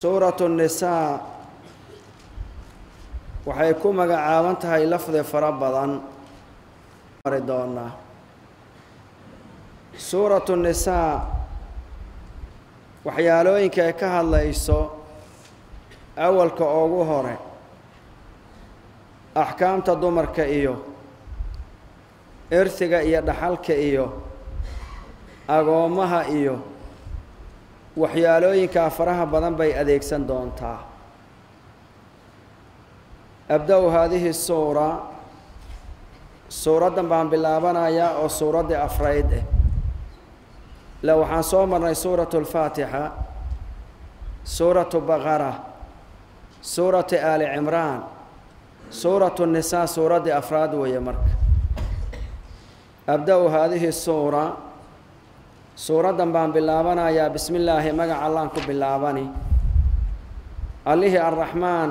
suuratu nisaa waxay ku magacaaban tahay lafdi fara badan mari doonaa suuratu nisaa waxyaalooyinka ay ka hadlayso awalka ugu hore axkaamta dumarka iyo irsiga iyo dhaxalka iyo agoommaha iyo waxyaalooyinkaa faraha badan bay adeegsan doontaa abda-u haadihi suura suuraddan baan bilaabanayaa oo suuraddii afrayd eh le waxaan soo marnay suuratu alfaatixa suuratu baqara suuratu aali cimraan suuratu nisaa suuraddii afraad weeye marka abda-u haadihi suura suuraddan baan bilaabanayaa bismi illaahi magaca allaan ku bilaabani allihii arraxmaan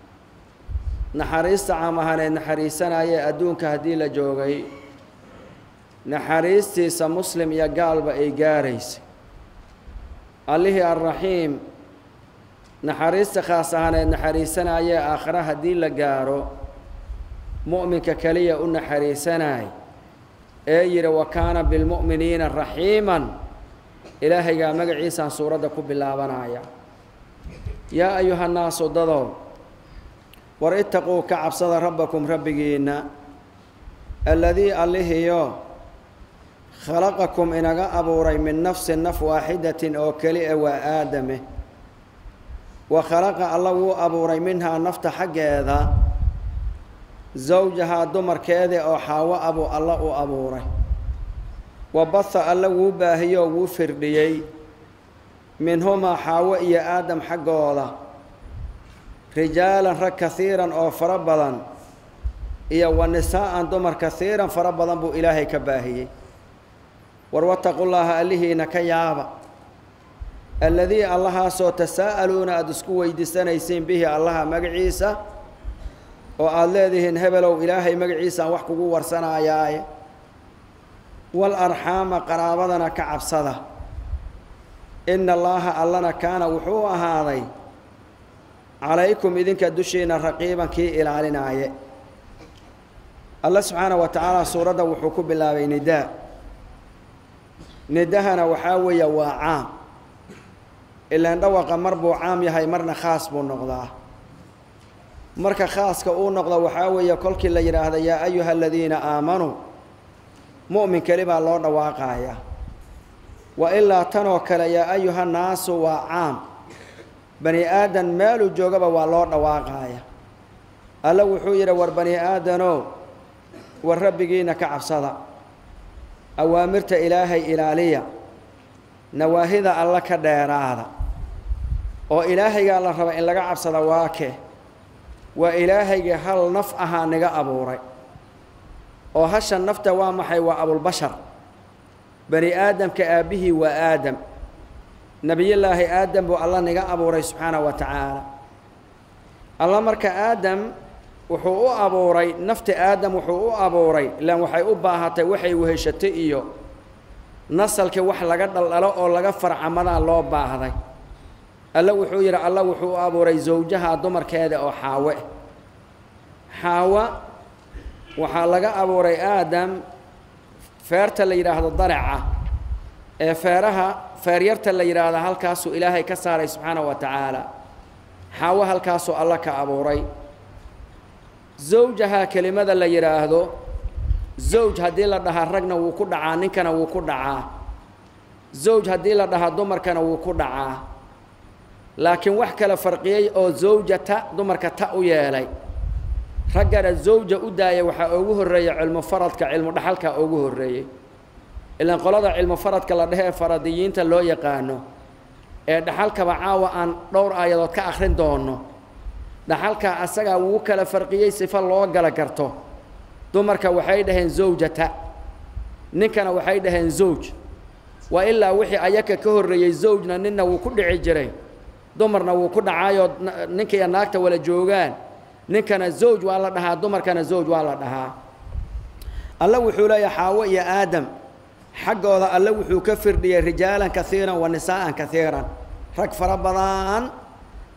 naxariista caam ahaaneed naxariisanayee adduunka haddii la joogay naxariistiisa muslim iyo gaalba ay gaaraysay allihii arraxiim naxariista khaas ahaaneed naxariisanayee aakhare haddii la gaaro mu'minka keliya u naxariisanay ee yidhi wa kaana bilmu'miniina raxiiman ilaahaygaa magaciisaan suuradda ku bilaabanaya yaa ayuhannaasu dadow war itaquu ka cabsada rabbakum rabbigiinna alladii allihiyo khalaqakum inaga abuuray min nafsin naf waaxidatin oo keli a waa aadame wa khalaqa alla wuu abuuray minhaa nafta xaggeeda zawjahaa dumarkeedii oo xaawo abuu alla u abuuray wa baha alla wuu baahiyoo wuu firdhiyey minhumaa xaawo iyo aadam xaggooda rijaalan rag kahiiran oo fara badan iyo wa nisaa'an dumar kahiiran fara badan buu ilaahay ka baahiyey war wattaqullaaha allihiina ka yaaba alladii allahaasoo tasaa'aluuna aada isku weydiisanaysiin bihi allaha magaciisa oo aada leedihiin hebelow ilaahay magaciisaan wax kugu warsanayaaye wal arxaama qaraabadana ka cabsada ina allaaha allana kaana wuxuu ahaaday calaykum idinka dushiina raqiiban kii ilaalinaaye alla subxaana wa tacaala suuradda wuxuu ku bilaabay nidaa nidahana waxaa weeye waa caam ilaan dhawaqa mar buu caam yahay marna khaas buu noqdaa marka khaaska uu noqdo waxaa weeye kolkii la yidhaahda yaa ayuha aladiina aamanuu mu'min keli baa loo dhawaaqaya wa ilaa tanoo kale yaa ayuha naasu waa caam bani aadan meeluu joogaba waa loo dhawaaqaya alla wuxuu yidhi war bani aadanow war rabbigiina ka cabsada awaamirta ilaahay ilaaliya nawaahida alla ka dheeraada oo ilaahaygaa la raba in laga cabsada waake waa ilaahayga hal naf ahaa niga abuuray oo hashan nafta waa maxay waa abulbashar bani aadamka aabbihii waa aadam nebiyullaahi aadam buu alla niga abuuray subxaana wa tacaala alla marka aadam wuxuu u abuuray nafta aadam wuxuu u abuuray ilaan waxay u baahatay waxay weheshatay iyo nasalkii wax laga dhaldhalo oo laga farcamadaa loo baahday alla wuxuu yidhi alla wuxuu u abuuray zawjaha dumarkeeda oo xaawe xaawa waxaa laga abuuray aadam feerta la yidhaahdo daraca ee feeraha feeryarta la yidhaahda halkaasuu ilaahay ka saaray subxaana wa tacaala xaawo halkaasuu alla ka abuuray zawjaha kelimada la yidhaahdo zawj haddii la dhahaa ragna wuu ku dhacaa ninkana wuu ku dhacaa zawj haddii la dhahaa dumarkana wuu ku dhacaa laakiin wax kala farqiyey oo zawjata dumarka ta u yeelay raggana zawja u daaya waxaa ugu horreeyey cilmu faradka cilmu dhaxalka ugu horreeyey ilaan qolada cilmu faradka la dhehe ee faradiyiinta loo yaqaano ee dhaxalkaba caawa aan dhowr aayadood ka akhrin doono dhaxalka asagaa wuu kala farqiyey sifo loo gala garto dumarka waxay dhaheen zawjata ninkana waxay dhaheen zawj waa ilaa wixii ayaka ka horreeyey zawjna ninna wuu ku dhici jiray dumarna wuu ku dhacaayoo ninkiiyo naagta wala joogaan ninkana zawj waa la dhahaa dumarkana zawj waa la dhahaa alla wuxuu leeyahay xaawo iyo aadam xaggooda alle wuxuu ka firdhiyey rijaalan kaiiran wa nisaa'an kaiiran rag fara badan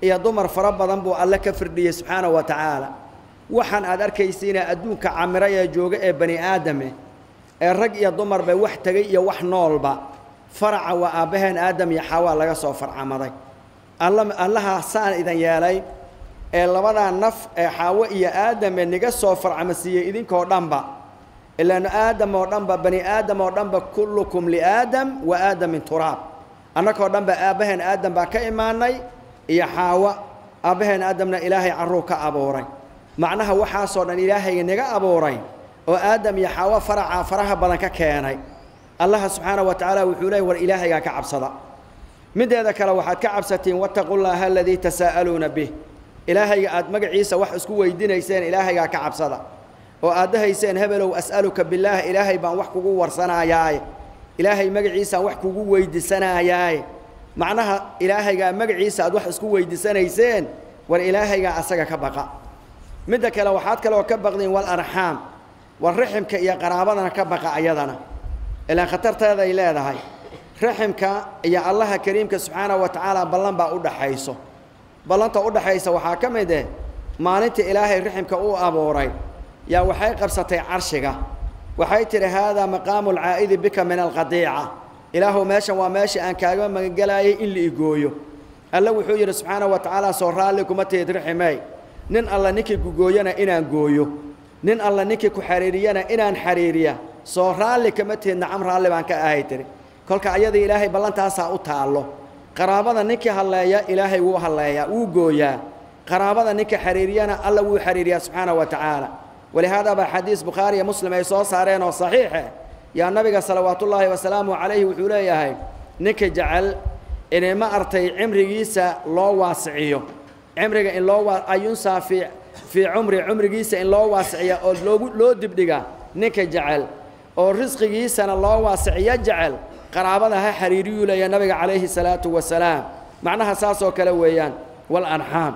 iyo dumar fara badan buu alle ka firdhiyey subxaanahu wa tacaala waxaan aad arkaysiina adduunka camiro ee jooga ee bani aadame ee rag iyo dumarba wax tegay iyo wax noolba faraca waa aabbaheen aadam iyo xawaa laga soo farcamaday alla allaha saan idin yeelay ee labadaa naf ee xaawo iyo aadame niga soo farcamasiiyey idinkoo dhanba ilaanu aadam oo dhanba bani aadam oo dhanba kullukum liaadam wa aadamin turaab annakoo dhanba aabbaheen aadam baa ka imaanay iyo xaawa aabbaheen aadamna ilaahay carruu ka abuuray macnaha waxaasoo dhan ilaahayga naga abuuray oo aadam iyo xaawo faracaa faraha badan ka keenay allaha subxaana wa tacaala wuxuu leeyay war ilaahaygaa ka cabsada mideeda kale waxaad ka cabsatiin wattaqu llaaha aladii tasaa'aluuna bih ilaahayga aad magaciisa wax isku weydiinayseen ilaahaygaa ka cabsada oo aad dahayseen hebelow as'aluka billaah ilaahay baan wax kugu warsanayaaye ilaahay magaciisaan wax kugu weydiisanayaaye macnaha ilaahaygaa magaciisa aad wax isku weydiisanayseen war ilaahaygaa asaga ka baqa midda kale waxaad kaloo ka baqdiin wal arxaam war raximka iyo qaraabadana ka baqa ayadana ilaan khatarteeday leedahay raximka iyo allaha kariimka subxaanahu wa tacaala ballan baa u dhaxayso ballanta u dhaxaysa waxaa ka mid eh maalinta ilaahay raximka uu abuuray yaa waxay qabsatay carshiga waxay tidhi haadaa maqaamu alcaa'idi bika min alqadiica ilaahuw meeshan waa meesha aan kaaga magangelaayay in la igooyo alle wuxuu yidhi subxaanahu wa tacaala soo raalli kuma tihid raximey nin alla ninkii kugooyana inaan gooyo nin alla ninkii ku xariiriyana inaan xariiriya soo raalli kama tihid nacam raalli baan ka ahay tiri kolka ayada ilaahay ballantaasaa u taallo qaraabada ninkii halleeya ilaahay wuu halleeyaa wuu gooyaa qaraabada ninka xariiriyana alla wuu xariiriyaa subxaanahu wa tacaala walihaada baa xadiis bukhaari iyo muslim ay soo saareen oo saxiixe yaa nabiga salawaatullaahi wasalaamu calayhi wuxuu leeyahay ninka jecel inima artay cimrigiisa loo waasiciyo cimriga in loo ayunsaa fii fii cumri cumrigiisa in loo waasiciya oo loogu loo dibdhiga ninka jecel oo risqigiisana loo waasiciyo jecel qaraabada ha xariiriyuu leeya nabiga calayhi salaatu wasalaam macnaha saasoo kale weeyaan walarxaam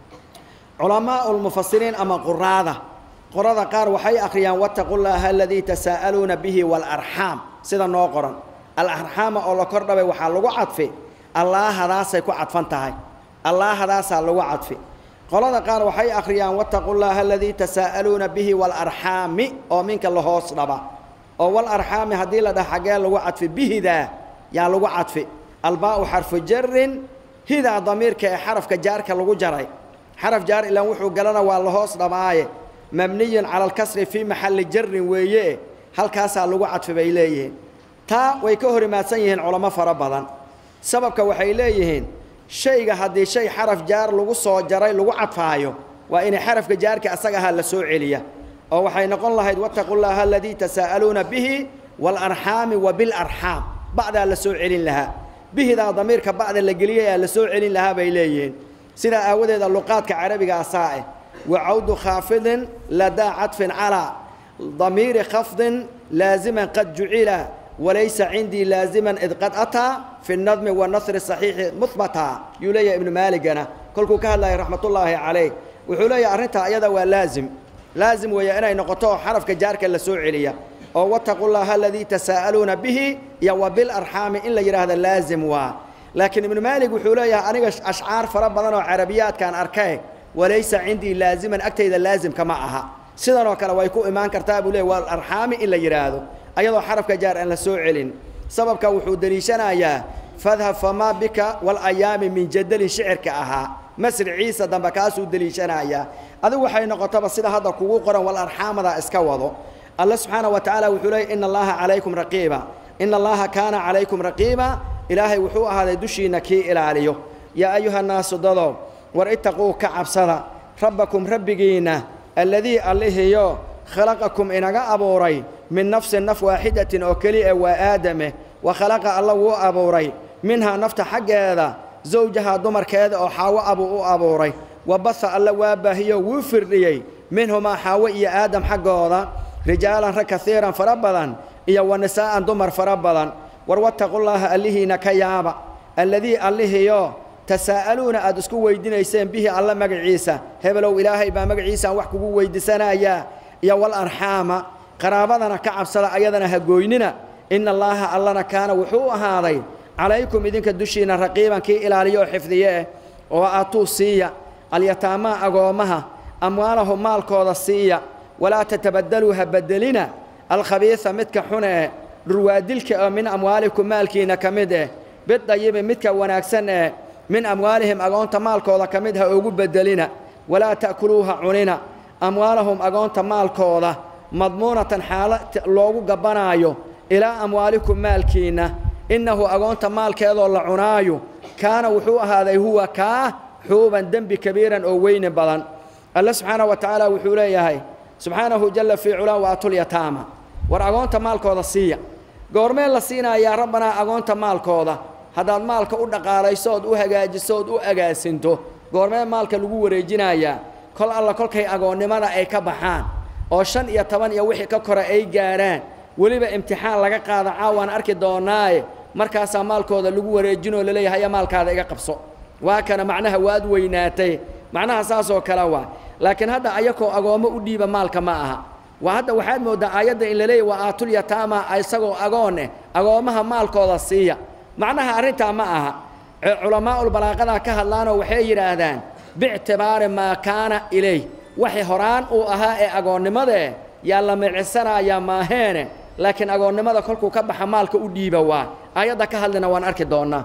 culamaau lmufasiriin ama quraada qorada qaar waxay akhriyaan wattaqu llaaha aladii tasaa'aluuna bihi waalarxaam sida noo qoran alarxaama oo la kordhabay waxaa lagu cadfi allaahadaasay ku cadfan tahay allaahadaasaa lagu cadfi qolada qaar waxay akhriyaan wattaqu llaaha aladii tasaa'aluuna bihi waalarxaami oo minka la hoos dhaba oo walarxaami haddii la dhaha xaggee lagu cadfi bihidaa yaa lagu cadfi albaa'u xarfu jarin hidaa damiirka ee xarafka jaarka lagu jaray xaraf jaar ilaan wuxuu galana waa la hoos dhabaaye mabniyun cala alkasri fii maxalli jarin weeye halkaasaa lagu cadfi bay leeyihiin taa way ka hor imaadsan yihiin culamo fara badan sababka waxay leeyihiin shayga haddii shay xaraf jaar lagu soo jaray lagu cadfaayo waa inay xarafka jaarka asaga ahaa la soo celiya oo waxay noqon lahayd wattaqu llaaha aladii tasaa'aluuna bihi waalarxaami wa bilarxaam bacdaa la soo celin lahaa bihidaa damiirka bacda la geliyayaa la soo celin lahaa bay leeyihiin sidaa aawadeeda luqaadka carabiga asaa ah وعود خافض لدى عطف على ضمير خفض لازما قد جعل وليس عندي لازما إذ قد أتى في النظم والنصر الصحيح مثبتا يولي ابن مالك أنا كل كهلا رحمة الله عليه وحولي أرنتها أيضا ولازم لازم ويا أنا نقطه حرف كجارك اللي سوعلية أو واتقوا الله الذي تساءلون به يا وبالأرحام إلا يرى هذا لازم وا لكن ابن مالك وحولي أنا أشعار فربنا وعربيات كان أركيه walaysa cindii laaziman agtayda laazim kama aha sidan oo kale way ku imaan kartaa buu leey waa arxaami in la yidhaahdo ayadoo xarafka jaar aan la soo celin sababka wuxuu deliishanayaa fadhab famaa bika walayaami min jadalin shicirka ahaa masri ciisa dambe kaasuu deliishanayaa adigu waxay noqotaba sida hadda kugu qoran walarxaamada iska wado alle subxaana wa tacaala wuxuu leeyay ina allaha calaykum raqiiba ina allaha kaana calaykum raqiiba ilaahay wuxuu ahaaday dushiinna kii ilaaliyo yaa ayuha naasu dadow war itaquu ka cabsada rabbakum rabbigiinna alladii allihiyo khalaqakum inaga abuuray min nafsin naf waaxidatin oo keliya waa aadame wa khalaqa alla wuu abuuray minhaa nafta xaggeeda zawjahaa dumarkeeda oo xaawo abuu u abuuray wa baha alla waa baahiyo wuu firdhiyey minhumaa xaawo iyo aadam xaggooda rijaalan rag kaiiran fara badan iyo wa nisaa'an dumar fara badan war wattaqullaaha allihiina ka yaaba alladii allihiyo tasaa'aluuna aad isku weydiinayseen bihi alla magaciisa hebelow ilaahay baa magaciisaan wax kugu weydiisanayaa iyo wal arxaama qaraabadana ka cabsada ayadana ha gooynina ina allaaha allana kaana wuxuu ahaaday calaykum idinka dushiinna raqiiban kii ilaaliyo oo xifdiye eh oo aatuu siiya alyataamaa agoommaha amwaalahum maalkooda siiya walaa tatabadaluu ha bedelina alkhabiisa midka xun ee dhurwaadilka oo min amwaalikum maalkiina ka mid eh bidayibi midka wanaagsan ee min amwaalihim agoonta maalkooda ka mid ha ugu bedelina walaa ta'kuluuha cunina amwaalahum agoonta maalkooda madmuunatan xaalo loogu gabbanaayo ilaa amwaalikum maalkiinna innahu agoonta maalkeedoo la cunaayo kaana wuxuu ahaaday huwa kaa xuuban dembi kabiiran oo weyni badan alle subxaanahu wa tacaala wuxuu leeyahay subxaanahu jalla fii culaa waatulyataama war agoonta maalkooda siiya goormee la siinayaa rabbanaa agoonta maalkooda haddaad maalka u dhaqaalayso ood u hagaajiso ood u agaasinto goormee maalka lagu wareejinayaa kol alla kolkay agoonnimada ay ka baxaan oo shan iyo toban iyo wixii ka kore ay gaarhaan weliba imtixaan laga qaada caawaan arki doonaaye markaasaa maalkooda lagu wareejinoo laleeyahay haya maalkaada iga qabso waa kana macnaha waad weynaatay macnaha saasoo kale waa laakiin hadda ayakoo agoommo u dhiiba maalka ma aha waa hadda waxaad mooddaa aayadda in la leeyahy waa aatulyataama isagoo agoon eh agoommaha maalkooda siiya macnaha arrintaa ma aha culamaaulbalaaqadaa ka hadlaanoo waxay yidhaahdaan biictibaari maa kaana ilayh waxay horaan uu ahaa ee agoonnimadae yaa la micisanaya maaheene laakiin agoonnimada kolkuu ka baxa maalka u dhiiba waa aayadda ka hadlina waan arki doonnaa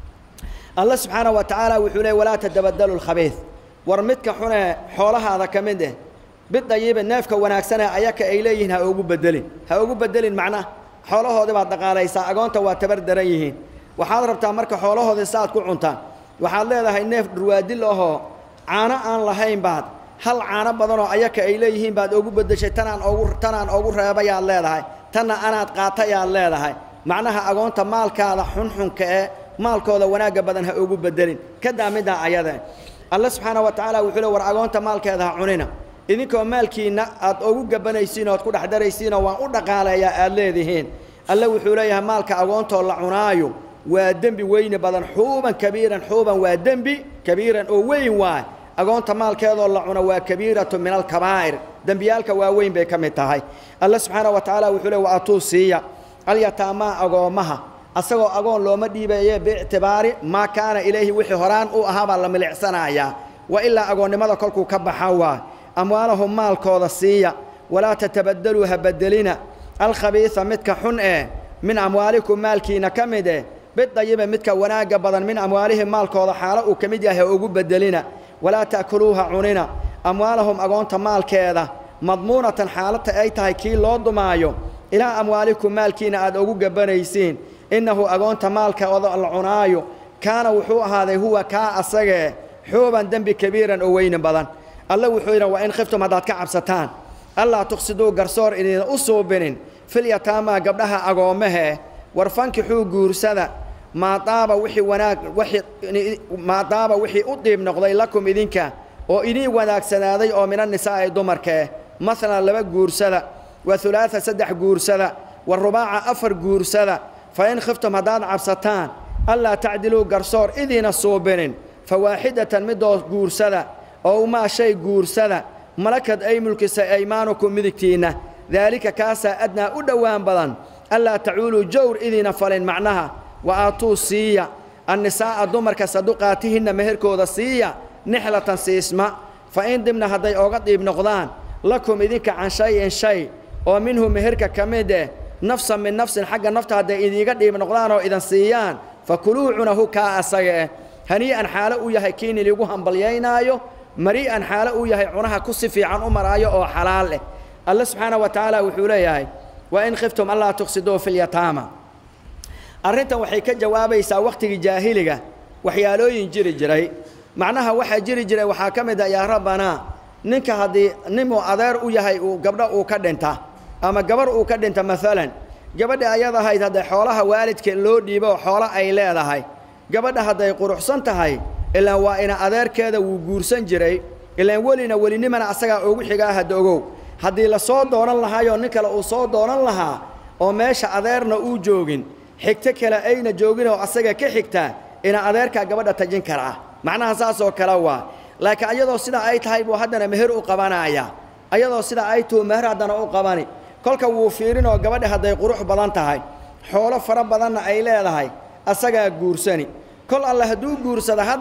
alla subxaanahu wa tacaala wuxuu leey walaa tadabadalu lkhabiid war midka xunee xoolahaada ka mid eh bidayiba neefka wanaagsanee ayaka ay leeyihiin ha ugu bedelin ha ugu bedelin macnaha xoolahoodii baad dhaqaalaysaa agoonta waa tabar daran yihiin waxaad rabtaa marka xoolahoodii saaad ku cuntaan waxaad leedahay neef dhurwaadil ahoo caano aan lahayn baad hal caano badanoo ayaka ay leeyihiin baad ugu beddeshay tanaan ogu tanaan ogu reebayaad leedahay tanna anaad qaatayaad leedahay macnaha agoonta maalkaada xunxunka ee maalkooda wanaagga badan ha ugu bedelin kadaa middaa ayade alle subxaana wa tacaala wuxuu le war agoonta maalkeeda ha cunina idinkoo maalkiinna aad ugu gabanaysiin ood ku dhex daraysiinoo waan u dhaqaaleeyaa aad leedihiin alle wuxuu leeyahay maalka agoontoo la cunaayo waa dembi weyni badan xuuban kabiiran xuuban waa dembi kabiiran oo weyn waay agoonta maalkeedoo la cuno waa kabiiratu min alkabaa'ir dembiyaalka waaweyn bay ka mid tahay alle subxaana wa tacaala wuxuu le wa atuu siiya alyataamaa agoommaha asagoo agoon looma dhiibaye biictibaari maa kaana ilayhi wixii horaan u ahaabaa la milicsanayaa wa ilaa agoonnimada kolkuu ka baxa waa amwaalahum maalkooda siiya walaa tatabadaluu ha bedelina alkhabiisa midka xun eh min amwaalikum maalkiina ka mid eh bidayiba midka wanaagga badan min amwaalihim maalkooda xaalo uu ka mid yahay ha ugu bedelina walaa ta'kuluuha cunina amwaalahum agoonta maalkeeda madmuunatan xaalata ay tahay kii loo dumaayo ilaa amwaalikum maalkiina aad ugu gabanaysiin innahu agoonta maalkooda la cunaayo kaana wuxuu ahaaday huwa kaa asagee xuuban dembi kabiiran oo weyni badan alle wuxuu yidhi waa in khiftum haddaad ka cabsataan allaa tuqsiduu garsoor idina u suubinin filyataamaa gabdhaha agoommahe war fankixuu guursada maadaaba wixii wanaag wixii maadaaba wixii u diib noqday lakum idinka oo idin wanaagsanaaday oo mina nisaa'i dumarkee masalan laba guursada wa hulaata saddex guursada wa rubaaca afar guursada fa in khiftum haddaad cabsataan allaa tacdiluu garsoor idiina suubinin fa waaxidatan midoo guursada oo maa shay guursada malakad ay mulkisay aymaanukum midigtiinna daalika kaasaa adnaa u dhowaan badan allaa tacuuluu jawr idiina falin macnaha wa aatuu siiya annisaa'a dumarka saduqaatihinna meherkooda siiya nixlatan siisma fa in dibna hadday ooga diib noqdaan lakum idinka can shay-in shay oo minhu meherka ka mid eh nafsan min nafsin xagga nafta hadday idiiga dhiib noqdaan oo idan siiyaan fa kuluu cunahu kaa asaga eh hanii'an xaalo uu yahay kiini ligu hambalyaynaayo marii'an xaalo uu yahay cunaha ku si fiican u maraayo oo xalaal eh alle subxaana wa tacaala wuxuu leeyahay wa in khiftum allaa tuqsiduu fi lyataama arrintan waxay ka jawaabaysaa wakhtigii jaahiliga waxyaalooyin jiri jiray macnaha waxaa jiri jiray waxaa ka mid a yaa rabbanaa ninka haddii ninuu adeer u yahay uu gabdho uu ka dhinta ama gabar uu ka dhinta maalan gabadha ayad ahayd hadday xoolaha waalidka loo dhiibo oo xoolo ay leedahay gabadha hadday quruxsan tahay ilaan waa ina adeerkeeda wuu guursan jiray ilaan welina welinimana asagaa ugu xigaa hadda ogow haddii la soo doonan lahaayoo nin kale uu soo doonan lahaa oo meesha adeerna uu joogin xigto kale ayna joogin oo asaga ka xigtaa ina adeerkaa gabadha tajin karaa macnaha saasoo kale waa laakiin ayadoo sidaa ay tahay buu haddana meher u qabanaya ayadoo sidaa ay tuhu meher haddana u qabani kolka wuu fiirinoo gabadha hadday qurux badan tahay xoolo fara badanna ay leedahay asagaa guursani kol alle hadduu guursada haddana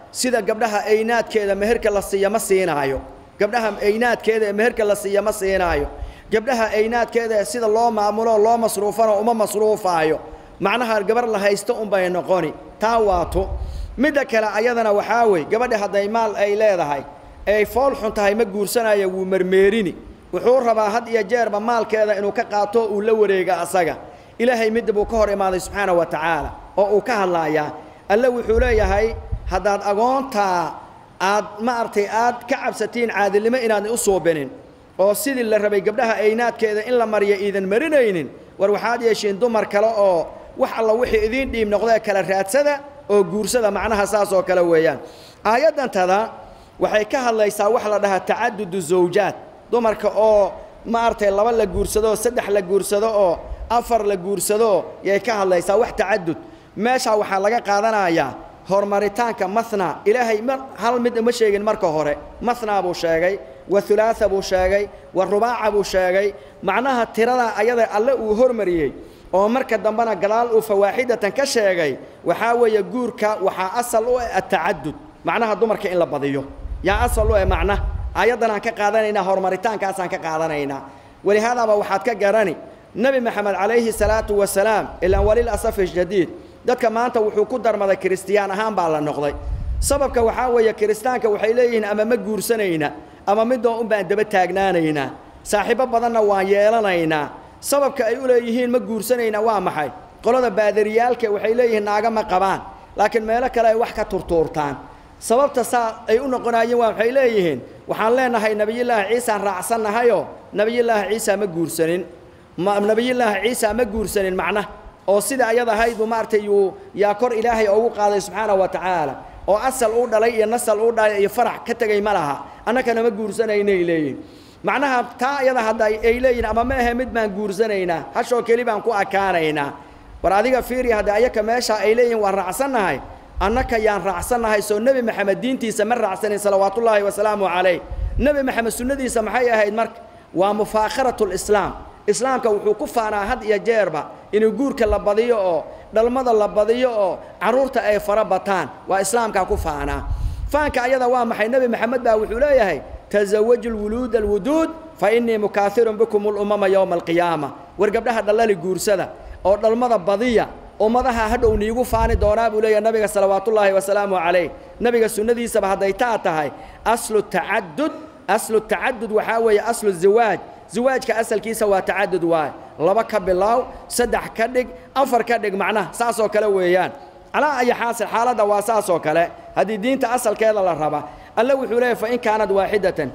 sida gabdhaha aynaadkeeda meherka la siiya ma siinaayo gabdhaha aynaadkeeda ee meherka la siiya ma siinaayo gabdhaha aynaadkeeda ee sida loo maamulo loo masruufano uma masruufaayo macnaha gabar la haysto unbay noqoni taa waato midda kale ayadana waxaa wey gabadha hadday maal ay leedahay ay fool xun tahay ma guursanaya wuu mermeerini wuxuu rabaa had iyo jeerba maalkeeda inuu ka qaato uu la wareega asaga ilaahay midda buu ka hor imaaday subxaana wa tacaala oo uu ka hadlaayaa alle wuxuu leeyahay haddaad agoontaa aad ma artay aad ka cabsatiin caadilnimo inaadna u suubinin oo sidii la rabay gabdhaha aynaadkeeda in la mariya iidan marinaynin war waxaad yeeshiin dumar kale oo wax alla wixii idiin dhiib noqdee kala raadsada oo guursada macnaha saas oo kale weeyaan aayaddantada waxay ka hadlaysaa wax la dhahaa tacadudu zawjaad dumarka oo ma artay laba la guursado oo saddex la guursado oo afar la guursado yay ka hadlaysaa wax tacadud meeshaa waxaa laga qaadanayaa horumaritaanka mathna ilaahay mar hal mid uma sheegin marka hore mathnaa buu sheegay wa hulaatha buu sheegay wa rubaaca buu sheegay macnaha tiradaa ayada alle uu hormariyey oo marka dambena gadaal uu fawaaxidatan ka sheegay waxaa weeye guurka waxaa asal u ah atacadud macnaha dumarka in la badiyo yaa asal u ah macna ayaddan aan ka qaadanaynaa horumaritaankaasaan ka qaadanaynaa walihaadaaba waxaad ka garani nebi maxamed calayhi salaatu wasalaam ilaan walil asafi jadiid dadka maanta wuxuu ku darmaday kiristiyaan ahaan baa la noqday sababka waxaa weeye kiristaanka waxay leeyihiin ama ma guursanayna ama midoo un baan daba taagnaanaynaa saaxiibo badanna waan yeelanaynaa sababka ay u leeyihiin ma guursanayna waa maxay qolada baadariyaalka waxay leeyihiin naaga ma qabaan laakiin meelo kale ay wax ka turtuurtaan sababta saa ay u noqonaayeen waa waxay leeyihiin waxaan leenahay nebiyullaahi ciisaan raacsannahayoo nebiyullaahi ciisa ma guursanin ma nebiyullaahi ciisa ma guursanin macna oo sida ayada ahayd buu maaragtay yuu yaa kor ilaahay ugu qaaday subxaana wa tacaala oo asal uu dhalay iyo nasal uu dhalay iyo farax ka tegay ma laha annakana ma guursanaynay leeyihin macnaha taa ayada hadda ay leeyihin ama ma ahe mid baan guursanaynaa hashoo keli baan ku akaanaynaa war adiga fiiri hadda ayaka meesha ay leeyihin waan raacsannahay annaka yaan raacsannahay soo nebi maxamed diintiisa ma raacsanin salawaatullaahi wasalaamu calayh nebi maxamed sunnadiisa maxay ahayd marka waa mufaakharatu lislaam islaamka wuxuu ku faanaa had iyo jeerba inuu guurka la badiyo oo dhalmada la badiyo oo carruurta ay fara bataan waa islaamkaa ku faanaa faanka ayada waa maxay nebi maxamed baa wuxuu leeyahay tasawaju lwuluud alwuduud fa innii mukaahirun bikum lumama yowma alqiyaama war gabdhaha dhallali guursada oo dhalmada badiya ummadaha hadhow niigu faani doonaa buu leeyahay nabiga salawaatullaahi wasalaamu calayh nabiga sunnadiisaba hadday taa tahay aslu tacadud aslu tacadud waxaa weeye aslu zawaaj zawaajka asalkiisa waa tacadud waay laba ka bilaaw saddex ka dhig afar ka dhig macnaha saasoo kale weeyaan calaa ayi xaasil xaaladda waa saasoo kale haddii diinta asalkeeda la raba alle wuxuu leeyahy fain kaanad waaxidatan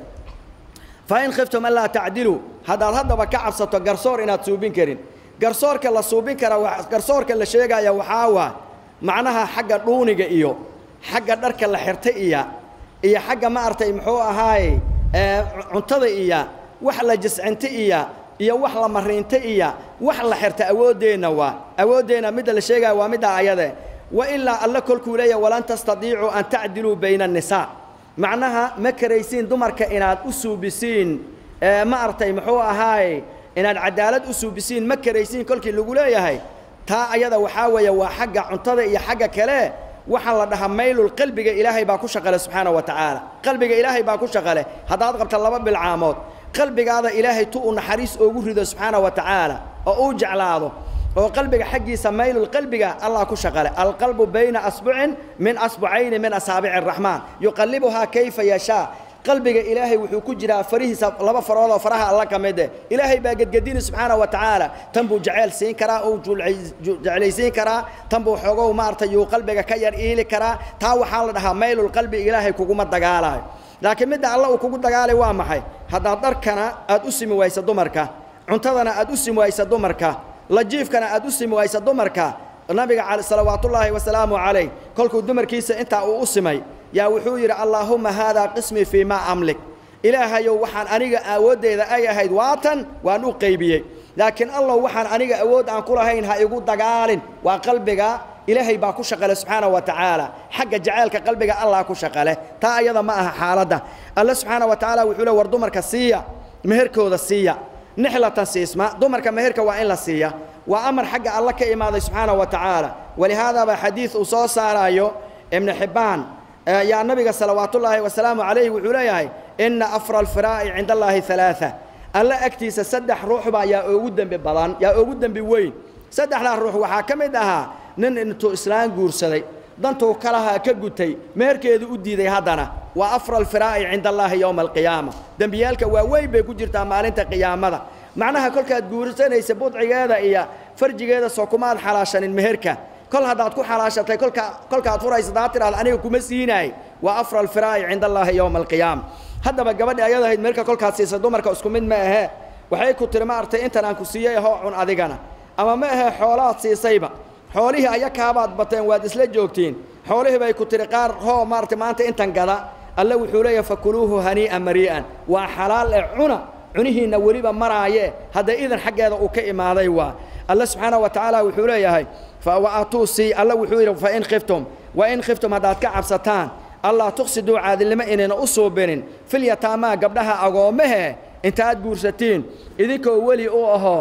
fain khiftum anlaa tacdiluu haddaad haddaba ka cabsato garsoor inaad suubin karin garsoorka la suubin kara garsoorka la sheegaya waxaa waa macnaha xagga dhuuniga iyo xagga dharka la xirta iya iyo xagga ma artay muxuu ahaaye cuntada iya wax la jiscinta iya iyo wax la mariinta iya wax la xirta awooddeenna waa awooddeenna midda la sheegaya waa middaa ayade wa ilaa alle kolkuu leeyahay walan tastadiicuu an tacdiluu bayna annisaa macnaha ma karaysiin dumarka inaad u suubisiin ma artay muxuu ahaaye inaad cadaalad u suubisiin ma karaysiin kolkii lagu leeyahay taa ayada waxaa weeye waa xagga cuntada iyo xagga kale waxaa la dhahaa maylul qalbiga ilaahay baa ku shaqale subxaana wa tacaala qalbiga ilaahay baa ku shaqale haddaad qabta laba bilcaamood qalbigaada ilaahay tu uu naxariis oogu rido subxaana wa tacaala oo uu jeclaado oo qalbiga xaggiisa maylul qalbiga allah ku shaqale alqalbu bayna asbucin min asbucayni min asaabici araxmaan yuqallibuhaa kayfa yashaa qalbiga ilaahay wuxuu ku jiraa farihiisa laba faroodoo faraha alla ka mid eh ilaahay baa gedgedini subxaana wa tacaala tan buu jeceyl siin karaa uu jeclaysiin karaa tan buu xoogow maaragtay yuu qalbiga ka yar iili karaa taa waxaa la dhahaa maylul qalbi ilaahay kuguma dagaalayo laakiin midda alla uu kugu dagaalay waa maxay haddaad dharkana aad u simi waysa dumarka cuntadana aad u simi waysa dumarka lajiifkana aad u simi waysa dumarka nabiga salawaatullaahi wasalaamu calayh kolkuu dumarkiisa intaa uu u simay yaa wuxuu yidhi allaahumma haadaa qismii fii maa amlik ilaahayow waxaan aniga awooddeeda ay ahayd waatan waan u qaybiyey laakiin allow waxaan aniga awood aan ku lahayn ha igu dagaalin waa qalbiga ilaahay baa ku shaqale subxaana wa tacaala xagga jaceylka qalbiga allah ku shaqale taa ayada ma aha xaaladda alle subxaana wa tacaala wuxuu le war dumarka siiya meherkooda siiya nixlatan siisma dumarka meherka waa in la siiya waa amar xagga alle ka imaaday subxaana wa tacaala walihaadaabaa xadiid uu soo saaraayo ibnu xibbaan yaa nabiga salawaatullaahi wasalaamu calayhi wuxuu leeyahay inna afra alfiraa'i cinda allaahi halaaa alla agtiisa saddex ruuxbaa yaa oogu dembi badan yaa oogu dembi weyn saddexdaa ruux waxaa ka mid ahaa nin intuu islaan guursaday dantuu kalahaa ka gutay meherkeedu u diiday haddana waa afra alfiraa'i cinda allaahi yowma alqiyaama dembiyaalka waaweyn bay ku jirtaa maalinta qiyaamada macnaha kolkaad guursanaysa budcigeeda iyo farjigeeda soo kumaad xalaashanin meherka kol haddaad ku xalaashatay kolka kolkaad furaysa daa tidhahda aniga kuma siinaay waa afra alfiraa'i cinda allaahi yowma alqiyaama haddaba gabadhi ayad ahayd meherka kolkaad siisa dumarka isku mid ma ahee waxay ku tiri maaragtay intan aan ku siiyey hoo cun adigana ama ma ahee xoolaad siisayba xoolihii ayakaabaad bateen waad isla joogtiin xoolihii bay ku tiri qaar hoo maaragtay maanta intan gada alle wuxuu leeyahay fakuluuhu hanii'an marii'an waa xalaal ee cuna cunihiinna weliba maraaye hadda idan xaggeeda uu ka imaaday waa alle subxaana wa tacaala wuxuu leeyahay waatuu sii alle wuxuu yidhi fain khiftum wain khiftum haddaad ka cabsataan allah tuqsiduu caadilnimo inayna u suubinin filyataamaa gabdhaha agoommahe intaad guursatiin idinkoo weli u ahoo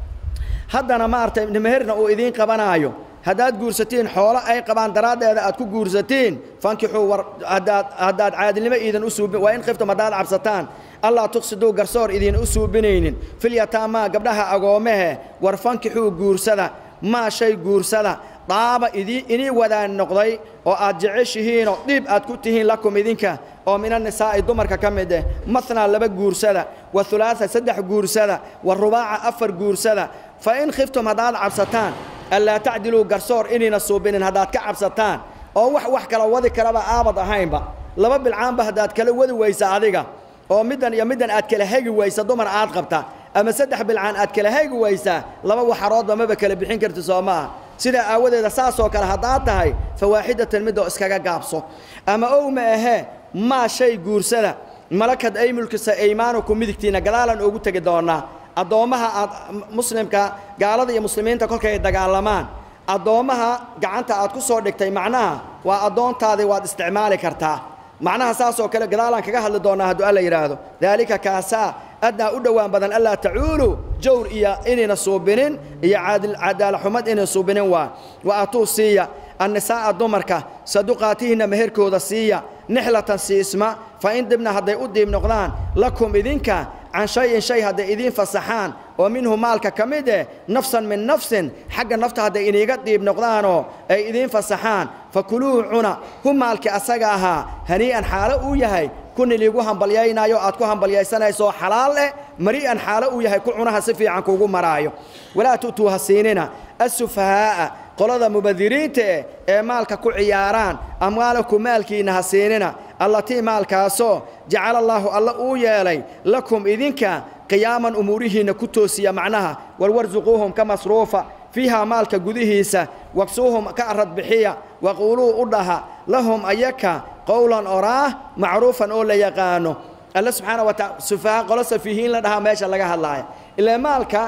haddana maaragtay meherna uu idiin qabanaayo haddaad guursatiin xoolo ay qabaan daraaddeeda aad ku guursatiin fankixuu war haddaad haddaad caadilnimo iidan u suubin waa in khiftum haddaad cabsataan allah tuqsiduu garsoor idiin u suubinaynin filyataamaa gabdhaha agoommahe war fankixuu guursada maa shay guursada daaba idii inii wadaan noqday oo aad jeceshihiinoo dhiib aad ku tihiin lakum idinka oo min annisaa'i dumarka ka mid eh mathnaa laba guursada wa hulaasa saddex guursada wa rubaaca afar guursada fa in khiftum haddaad cabsataan allaa tacdiluu garsoor inayna suubinin haddaad ka cabsataan oo wax wax kala wadi karaba aabad ahaynba laba bilcaanba haddaad kala wadi waysa adiga oo middan iyo middan aad kala hegi waysa dumar aad qabta ama saddex bilcaan aad kala hegi waysaa laba waxaroodba maba kala bixin karti soo ma ah sidaa aawadeeda saasoo kale haddaad tahay fawaaxidatan midoo iskaga gaabso ama ow ma ahee maa shay guursada malakad ay mulkisa aymaanuku midigtiinna gadaalan oogu tegi doonaa addoommaha aad muslimka gaalada iyo muslimiinta kolkay dagaalamaan addoommaha gacanta aad ku soo dhigtay macnaha waa addoontaadii waad isticmaali kartaa macnaha saasoo kale gadaalaan kaga hadli doonaa hadduu alla yidhaahdo daalika kaasaa adnaa u dhowaan badan allaa tacuulu jawr iyo inayna suubinin iyo cadaalaxumad inayna suubinin waa wa atuu siiya annisaa'a dumarka saduqaatihinna meherkooda siiya nixlatan siisma fa in dibna hadday u diib noqdaan lakum idinka can shay-in shay hadday idiin fasaxaan oo minhu maalka ka mid eh nafsan min nafsin xagga nafta hadday iniiga diib noqdaanoo ay idiin fasaxaan fa kuluuhu cuna hu maalkii asaga ahaa hanii'an xaalo uu yahay kun iliigu hambalyaynaayo aad ku hambalyaysanayso xalaal eh mari'an xaalo uu yahay ku cunaha si fiican kuugu maraayo walaa tu'tuu ha siinina assufahaa'a qolada mubadiriinta eh ee maalka ku ciyaaraan amwaalaku maalkiinna ha siinina allatii maalkaasoo jacala allaahu alla uu yeelay lakum idinka qiyaaman umuurihiinna ku toosiya macnaha warwarsuquuhum ka masruufa fiihaa maalka gudihiisa wagsuuhum ka arad bixiya waquuluu u dhaha lahum ayaka qowlan oraah macruufan oo la yaqaano alle subxaana wa taala sufaha qolo safiihiin la dhahaa meesha laga hadlaaya ilaa maalka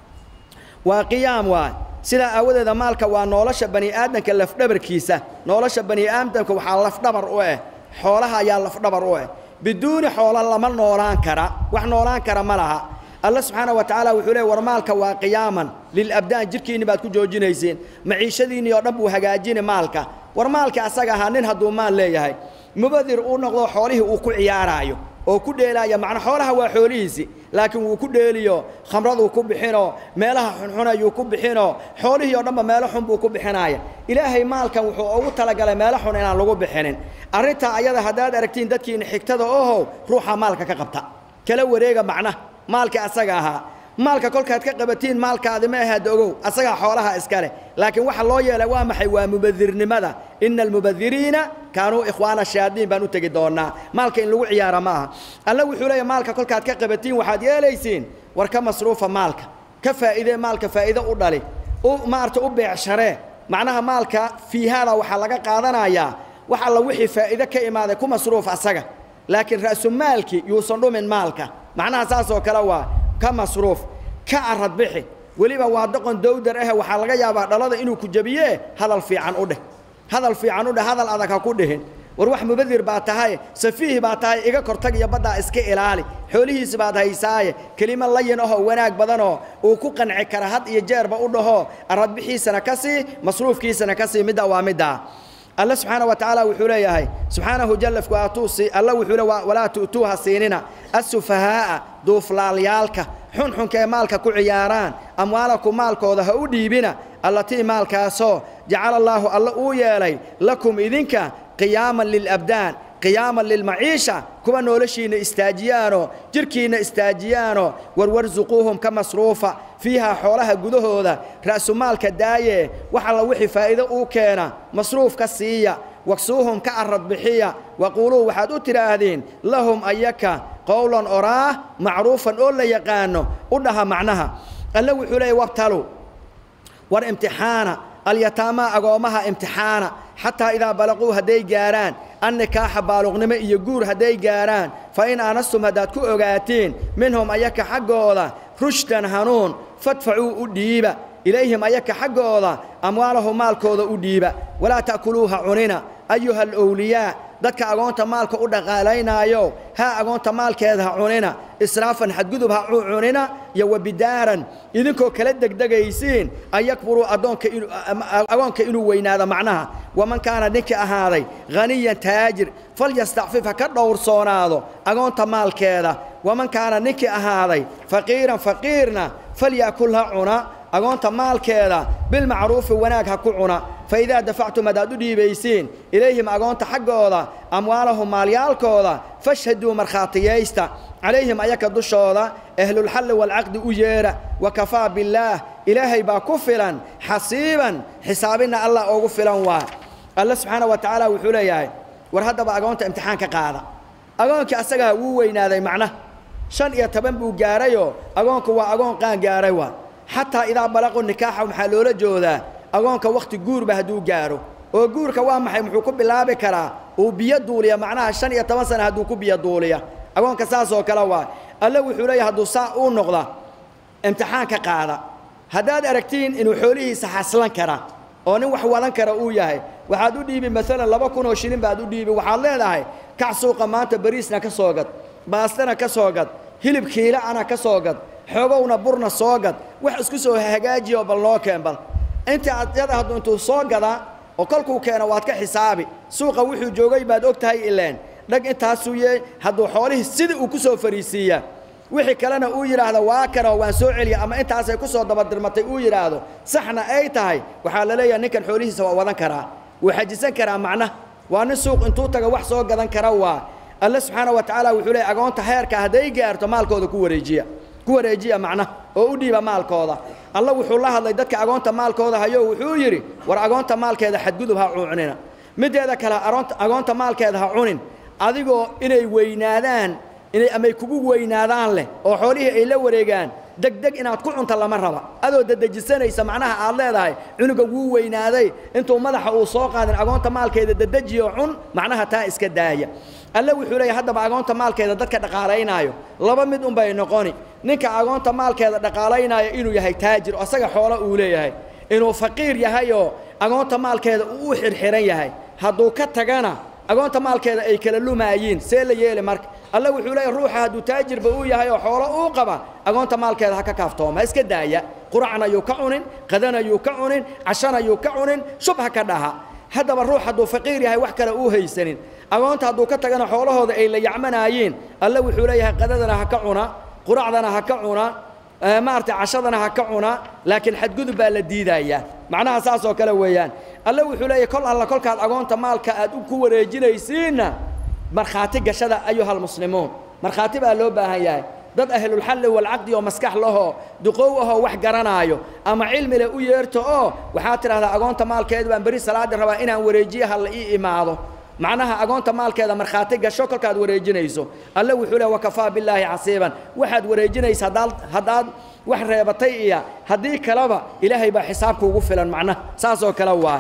waa qiyaam waay sidaa aawadeeda maalka waa nolosha bani aadamka lafdhabarkiisa nolosha bani aadamka waxaa lafdhabar u eh xoolaha ayaa lafdhabar u eh biduuni xoola lama noolaan kara wax noolaan kara ma laha alle subxaana wa tacaala wuxuu leey war maalka waa qiyaaman lilabdaan jirhkiinni baad ku joojinayseen maciishadiinnii oo dhan buu hagaajini maalka war maalka asaga ahaa nin hadduu maal leeyahay mubadir uu noqdo xoolihii uu ku ciyaaraayo oo ku dheelaaya macna xoolaha waa xoolihiisi laakiin wuu ku dheeliyo khamraduu ku bixinoo meelaha xunxun ayuu ku bixinoo xoolihii oo dhanba meelo xun buu ku bixinaaya ilaahay maalkan wuxuu ugu talagalay meelo xun inaan lagu bixinin arrintaa ayada haddaad aragtiin dadkiina xigtada ohow ruuxa maalka ka qabta kala wareega macna maalka asaga ahaa maalka kolkaad ka qabatiin maalkaadi ma ahaad ogow asagaa xoolaha iska leh laakiin waxa loo yeelay waa maxay waa mubadirnimada ina almubadiriina kaanuu ikhwaana shayaadiin baan u tegi doonaa maalka in lagu ciyaara ma aha alla wuxuu leeyahy maalka kolkaad ka qabatiin waxaad yeelaysiin war ka masruufa maalka ka faa'iidee maalka faa'iido u dhali u maarata u beecsharee macnaha maalka fiihaada waxaa laga qaadanayaa wax alla wixii faa'iide ka imaaday ku masruuf asaga laakiin ra'sumaalki yuusan dhumin maalka macnaha saasoo kale waa ka masruuf ka arad bixi weliba waa doqon dowdar ahe waxaa laga yaabaa dhalada inuu ku jebiyee hadal fiican u dheh hadal fiican u dheh hadal adag ha ku dhihin war wax mubadir baa tahay safiih baa tahay iga kortag iyo baddaa iska ilaali xoolihiisi baad haysaaye kelimo layin ahoo wanaag badanoo uu ku qanci kara had iyo jeerba u dhaho aradbixiisana ka sii masruufkiisana ka sii middaa waa middaa alla subxaana wa tacaala wuxuu leeyahay subxaanahu jallafku atuusi alla wuxuu le walaa tu'tuuha siinina assufahaa'a duuflaalyaalka xunxunka ee maalka ku ciyaaraan amwaalakum maalkooda ha u dhiibina allatii maalkaasoo jacala allaahu alla uu yeelay lakum idinka qiyaaman lilabdaan qiyaaman lilmaciisha kuwa noloshiinna istaajiyaanoo jidhkiinna istaajiyaanoo warwarsuquuhum ka masruufa fiihaa xoolaha gudahooda ra'sumaalka daaye wax alla wixii faa'iido uu keena masruuf ka siiya waksuuhum ka arad bixiya waquuluu waxaad u tidhaahdeen lahum ayaka qowlan oraah macruufan oo la yaqaano u dhaha macnaha alle wuxuu leeyay wabtalu war imtixaana alyataamaa agoommaha imtixaana xataa idaa balaquu hadday gaarhaan annikaaxa baaluqnimo iyo guur hadday gaarhaan fa in aanastum haddaad ku ogaatiin minhum ayaka xaggooda rushdan hanuun fadfacuu u dhiiba ilayhim ayaka xaggooda amwaalahu maalkooda u dhiiba walaa ta'kuluuha cunina ayuha alowliyaa dadka agoonta maalka u dhaqaalaynaayo ha agoonta maalkeeda ha cunina israafan xadgudub ha cunina iyo wabidaaran idinkoo kala degdegaysiin an yakburuu addoonka agoonka inuu weynaado macnaha waman kaana ninkii ahaaday haniyan taajir falyastacfif ha ka dhowrsoonaado agoonta maalkeeda waman kaana ninkii ahaaday faqiiran faqiirna falyakul ha cuna agoonta maalkeeda bilmacruufi wanaag ha ku cuna fa idaa dafactum haddaad u dhiibaysiin ilayhim agoonta xaggooda amwaalahum maalyaalkooda fashhaduu markhaatiyaysta calayhim ayaka dushooda ahlulxalli waalcaqdi u yeedha wa kafaa billaah ilaahay baa ku filan xasiiban xisaabinna allah oogu filan waa alle subxaana wa tacaala wuxuu leeyahay war haddaba agoonta imtixaan ka qaada agoonkii asagaa wuu weynaaday macna shan iyo toban buu gaarayoo agoonku waa agoon qaan gaaray waa xataa idaa balaqu nikaaxa maxaa loola joodaa agoonka wakhti guurba hadduu gaaro oo guurka waa maxay muxuu ku bilaabi karaa uu biyo duuliya macnaha shan iyo toban sana hadduu ku biyo duuliya agoonka saasoo kale waa alle wuxuu leeyahay hadduu saa uu noqda imtixaan ka qaada haddaad aragtiin inuu xoolihiisa xaslan kara oo nin wax wadan kara uu yahay waxaad u dhiibi maalan laba kun oo shilin baad u dhiibi waxaad leedahay kac suuqa maanta bariisna ka soo gad baastana ka soo gad hilib kiila ana ka soo gad xoogowna burna soo gad wax isku soo hagaajiyo bal noo keen bal inta adyada hadduu intuu soo gadaa oo kolkuu keeno waad ka xisaabi suuqa wuxuu joogay baad og tahay ileen dhag intaasuu yee hadduu xoolihii sidii uu ku soo fariisiiyaa wixii kalena uu yidhaahdo waa kanoo waan soo celiya ama intaasay ku soo dabadirmatay uu yidhaahdo saxna ay tahay waxaa la leeyahay ninkan xoolihiisa waa wadan karaa wuu xajisan karaa macna waa nin suuq intuu taga wax soo gadan kara waa alle subxaana wa tacaala wuxuu leeyay agoonta heerka hadday gaarto maalkooda ku wareejiya ku wareejiya macna oo u dhiiba maalkooda alla wuxuu la hadlay dadka agoonta maalkooda hayo wuxuu yidhi war agoonta maalkeeda xadgudub ha cunina mideeda kale agoonta maalkeeda ha cunin adigoo inay weynaadaan inay amay kugu weynaadaan leh oo xoolihii ay la wareegaan degdeg inaad ku cunta lama raba adoo dedejisanaysa macnaha aad leedahay cunuga wuu weynaaday intuu madaxa uu soo qaadin agoonta maalkeeda dedejiyo cun macnaha taa iska daaya alle wuxuu leeyahay haddaba agoonta maalkeeda dadka dhaqaalaynaayo laba mid unbay noqoni ninka agoonta maalkeeda dhaqaalaynaayo inuu yahay taajir asaga xoolo uu leeyahay inuu faqiir yahayoo agoonta maalkeeda uu u xirxiran yahay hadduu ka tagana agoonta maalkeeda ay kala lumaayiin see la yeeli marka alle wuxuu leeyahay ruuxa hadduu taajirba uu yahay oo xoolo uu qaba agoonta maalkeeda ha ka kaaftooma ha iska daaya quracna yuu ka cunin qadana yuu ka cunin cashana yuu ka cunin shubha ka dhaha haddaba ruux hadduu faqiir yahay wax kale uu haysanin agoonta hadduu ka tagana xoolahooda ay la yacmanaayiin alle wuxuu leeyahay qadadana ha ka cuna quracdana ha ka cuna maaragtay cashadana ha ka cuna laakiin xadgudub baa la diidayaa macnaha saas oo kale weeyaan alle wuxuu leeyahay kol alla kolkaad agoonta maalka aad ku wareejinaysiinna markhaati gashada ayuhalmuslimuun markhaati baa loo baahan yahay dad ahlulxalli walcaqdi oo maskax lahoo duqow ahoo wax garanaayo ama cilmi leh u yeerto oo waxaad tidhahdaa agoonta maalkeeda baan beri salaadi rabaa inaan wareejiye ha la ii imaado macnaha agoonta maalkeeda markhaati gasho kolkaad wareejinayso alle wuxuu leh wakafaa billaahi casiiban waxaad wareejinaysa haddaad haddaad wax reebatay iyo haddii kaleba ilaahay baa xisaabka ugu filan macnaha saas oo kale waa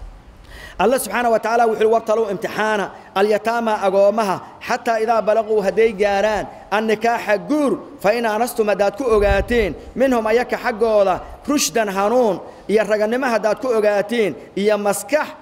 alle subxaana wa tacaala wuxuu wabtaluu imtixaana alyataama agoommaha xataa idaa balaquu hadday gaaraan annikaaxa guur fa in aanastum haddaad ku ogaatiin minhum ayaka xaggooda rushdan hanuun iyo raganimo haddaad ku ogaatiin iyo maskax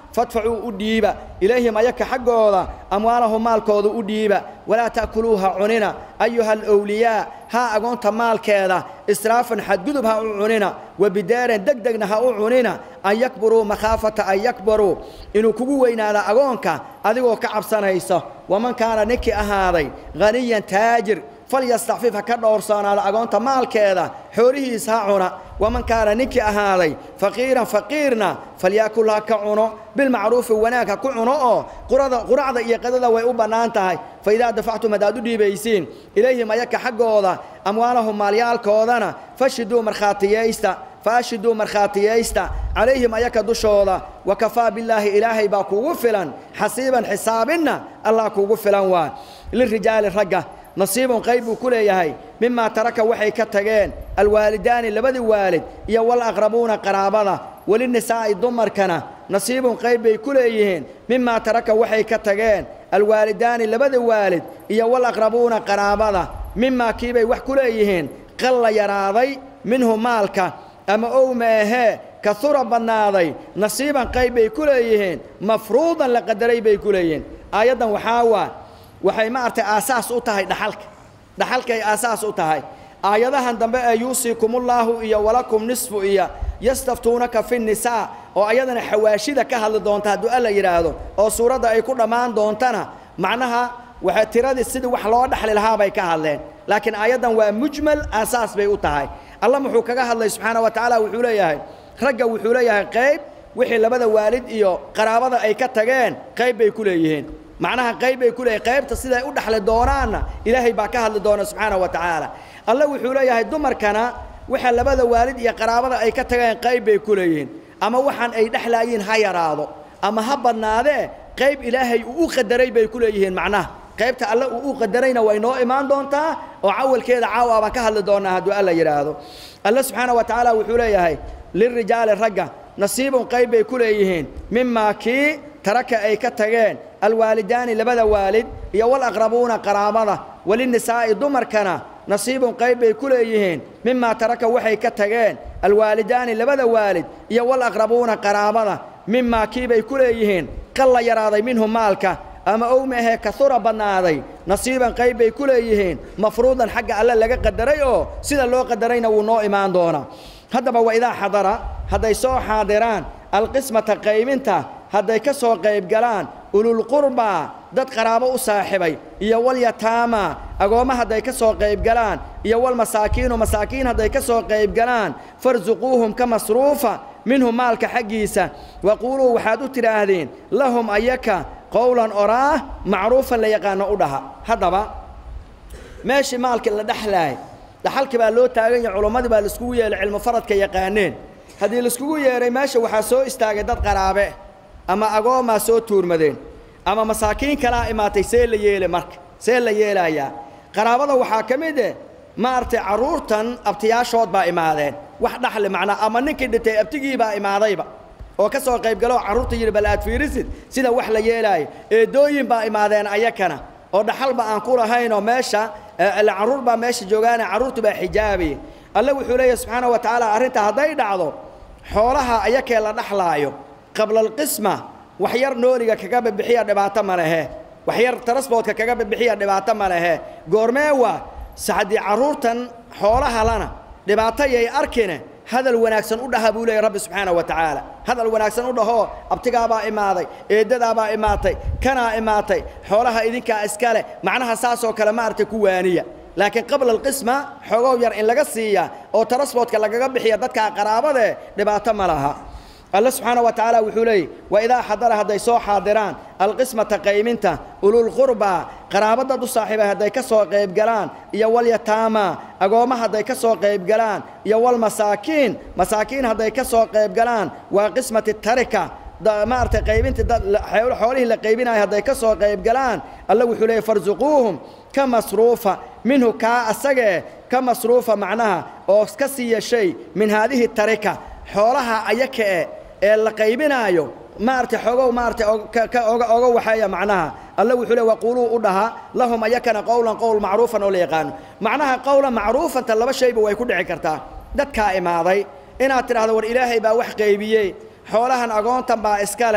fadfacuu u dhiiba ilayhim ayaka xaggooda amwaalahum maalkooda u dhiiba walaa ta'kuluuha cunina ayuha alowliyaa ha agoonta maalkeeda israafan xadgudub ha u cunina wabidaaran deg degna ha u cunina an yakburuu makhaafata an yakbaruu inuu kugu weynaado agoonka adigoo ka cabsanayso waman kaana ninkii ahaaday haniyan taajir falyastacfif ha ka dhowrsoonaado agoonta maalkeeda xoolihiisa ha cuna waman kaana ninkii ahaaday faqiiran faqiirna falyaakul ha ka cuno bilmacruufi wanaag ha ku cuno oo quracda iyo qadada way u bannaan tahay fa idaa dafactum haddaad u dhiibaysiin ilayhim ayaka xaggooda amwaalahum maalyaalkoodana fashiduu markhaatiyaysta faashiduu markhaatiyaysta calayhim ayaka dushooda wakafaa billaahi ilaahay baa kuugu filan xasiiban xisaabinna allah kuugu filan waa lirijaali ragga nasiibun qayb buu ku leeyahay mimaa taraka waxay ka tageen alwaalidaani labadii waalid iyo walaqrabuuna qaraabada welinisaa'i dumarkana nasiibun qayb bay ku leeyihiin mimaa taraka waxay ka tageen alwaalidaani labada waalid iyo walaqrabuuna qaraabada mimaa kiibay wax ku leeyihiin qalla yaraaday minhu maalka ama ow maahee kahura badnaaday nasiiban qayb bay ku leeyihiin mafruudan la qadaray bay ku leeyihiin aayaddan waxaa waa waxay maaragtay aasaas u tahay dhaxalka dhaxalkay aasaas u tahay aayadahan dambe ee yuusiikumullaahu iyo walakum nisfu iyo yastaftuunaka fi nisaa oo ayadana xawaashida ka hadli doonta hadduu alla yidhaahdo oo suuradda ay ku dhammaan doontana macnaha waxay tiradii sidii wax loo dhaxli lahaa bay ka hadleen laakiin aayaddan waa mujmal aasaas bay u tahay alla muxuu kaga hadlay subxaana wa tacaala wuxuu leeyahay ragga wuxuu leeyahay qayb wixii labada waalid iyo qaraabada ay ka tageen qayb bay ku leeyihiin macnaha qayb bay ku leeyihin qaybta siday u dhaxli doonaanna ilaahay baa ka hadli doona subxaana wa tacaala alle wuxuu leeyahay dumarkana waxa labada waalid iyo qaraabada ay ka tageen qayb bay ku leeyihiin ama waxaan ay dhexlaayiin ha yaraado ama ha badnaadee qayb ilaahay uu u qadaray bay ku leeyihiin macnaha qaybta alle uu u qadarayna way noo imaan doontaa oo cawalkeeda caawa baan ka hadli doonaa hadduu alla yidhaahdo alle subxaana wa tacaala wuxuu leeyahay lirijaali ragga nasiibun qayb bay ku leeyihiin mimaa kii taraka ay ka tageen alwaalidaani labada waalid iyo walaqrabuuna qaraabada welinisaa'i dumarkana nasiibun qayb bay ku leeyihiin mimaa taraka waxay ka tageen alwaalidaani labada waalid iyo walaqrabuuna qaraabada mimaa kiibay ku leeyihiin qalla yaraaday minhu maalka ama ow maahee kahura badnaaday nasiiban qayb bay ku leeyihiin mafruudan xagga alle laga qadaray oo sida loo qadarayna wuu noo imaan doonaa haddaba wa idaa xadara hadday soo xaadiraan alqismata qaybinta hadday ka soo qayb galaan ululqurbaa dad qaraabo u saaxibay iyo walyataama agoomma hadday ka soo qayb galaan iyo walmasaakiinu masaakiin hadday ka soo qayb galaan farsuquuhum ka masruufa minhu maalka xaggiisa waquuluu waxaad u tidhaahdeen lahum ayaka qowlan oraah macruufan la yaqaano u dhaha haddaba meeshii maalkii la dhexlaay dhaxalkii baa loo taagan yahay culummadii baa laiskugu yeelay cilmu faradka yaqaaneen haddii laiskugu yeedhay meesha waxaa soo istaagay dad qaraabe ama agoomaa soo tuurmadeen ama masaakiin kalaa imaatay see la yeele marka see la yeelayaa qaraabada waxaa ka mid eh maaragtay carruurtan abtiyaashood baa imaadeen wax dhaxli macnaa ama ninkii dhintay abtigii baa imaadayba oo ka soo qayb galoo carruurta yidhi bal aad fiirisid sida wax la yeelaayo eedooyin baa imaadeen ayakana oo dhaxalba aan ku lahaynoo meesha ila carruur baa meesha joogaane carruurtu baa xijaabaya alle wuxuu leeyahy subxaana wa tacaala arrinta hadday dhacdo xoolaha ayakee la dhaxlaayo qabla alqisma wax yar nooliga kaga bibixiya dhibaato ma lehe wax yar tarasboodka kaga bibixiya dhibaato ma lehe goormee waa saxdii carruurtan xoolaha lana dhibaato yay arkine hadal wanaagsan u dhaha buu leeyay rabbi subxaana wa tacaala hadal wanaagsan u dhahoo abtigaabaa imaaday eeddadaabaa imaatay kanaa imaatay xoolaha idinkaa iska leh macnaha saasoo kale maaragtay ku waaniya laakiin qabla alqisma xoogow yar in laga siiya oo tarasboodka lagaga bixiya dadkaa qaraabadee dhibaato ma laha alle subxaana wa tacaala wuxuu leeyay wa idaa xadara hadday soo xaadiraan alqismata qayminta ululqurbaa qaraabo dad u saaxiibay hadday ka soo qayb galaan iyo walyataama agoomma hadday ka soo qayb galaan iyo walmasaakiin masaakiin hadday ka soo qayb galaan waa qismati tarika maaragtay qaybintii dad xoolihii la qaybinayo hadday ka soo qayb galaan alle wuxuu leeyay farsuquuhum ka masruufa minhu kaa asagee ka masruufa macnaha oo ka siiya shay min haadihi tarika xoolaha ayaka e ee la qaybinaayo maaragtay xoogow maaragtay oga oga waxeeya macnaha alle wuxuu le waquuluu u dhaha lahum ayakana qowlan qowl macruufan oo la yaqaano macnaha qowlan macruufanta laba shayba way ku dhici kartaa dadkaa imaaday inaad tidhahdo war ilaahay baa wax qaybiyey xoolahan agoontan baa iska leh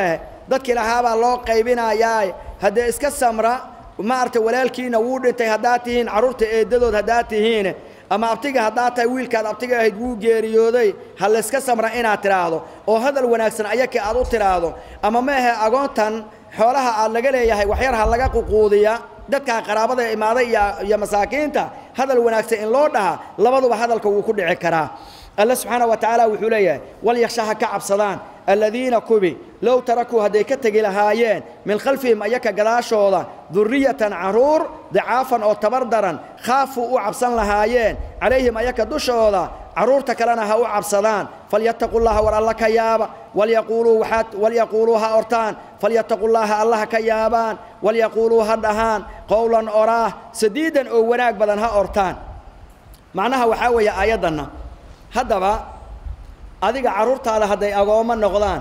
dadkii lahaabaa loo qaybinayaa haddee iska samra maaragtay walaalkiina wuu dhintay haddaad tihiin carruurta eeddadood haddaad tihiin ama abtiga haddaad tahay wiilkaad abtiga ahayd wuu geeriyooday ha layska samra inaad tidhaahdo oo hadal wanaagsan ayakii aad u tidhaahdo ama maahe agoontan xoolaha aad laga leeyahay waxyar ha laga ququudiya dadkaa qaraabada imaaday iyo iyo masaakiinta hadal wanaagsan in loo dhaha labaduba hadalka wuu ku dhici karaa alle subxaana wa tacaala wuxuu leeyahay walyaksha ha ka cabsadaan aladiina kubi low tarakuu hadday ka tegi lahaayeen min khalfihim ayaka gadaashooda duriyatan carruur dicaafan oo tabar daran khaafuu u cabsan lahaayeen calayhim ayaka dushooda carruurta kalena ha u cabsadaan falyattaqu llaha war alla ka yaaba walyaquuluu waxaad walyaquuluu ha ortaan falyattaqu llaaha alla ha ka yaabaan walyaquuluu ha dhahaan qowlan oraah sadiidan oo wanaag badan ha ortaan macnaha waxaa weeye aayaddanna haddaba adiga carruurtaada hadday agoommo noqdaan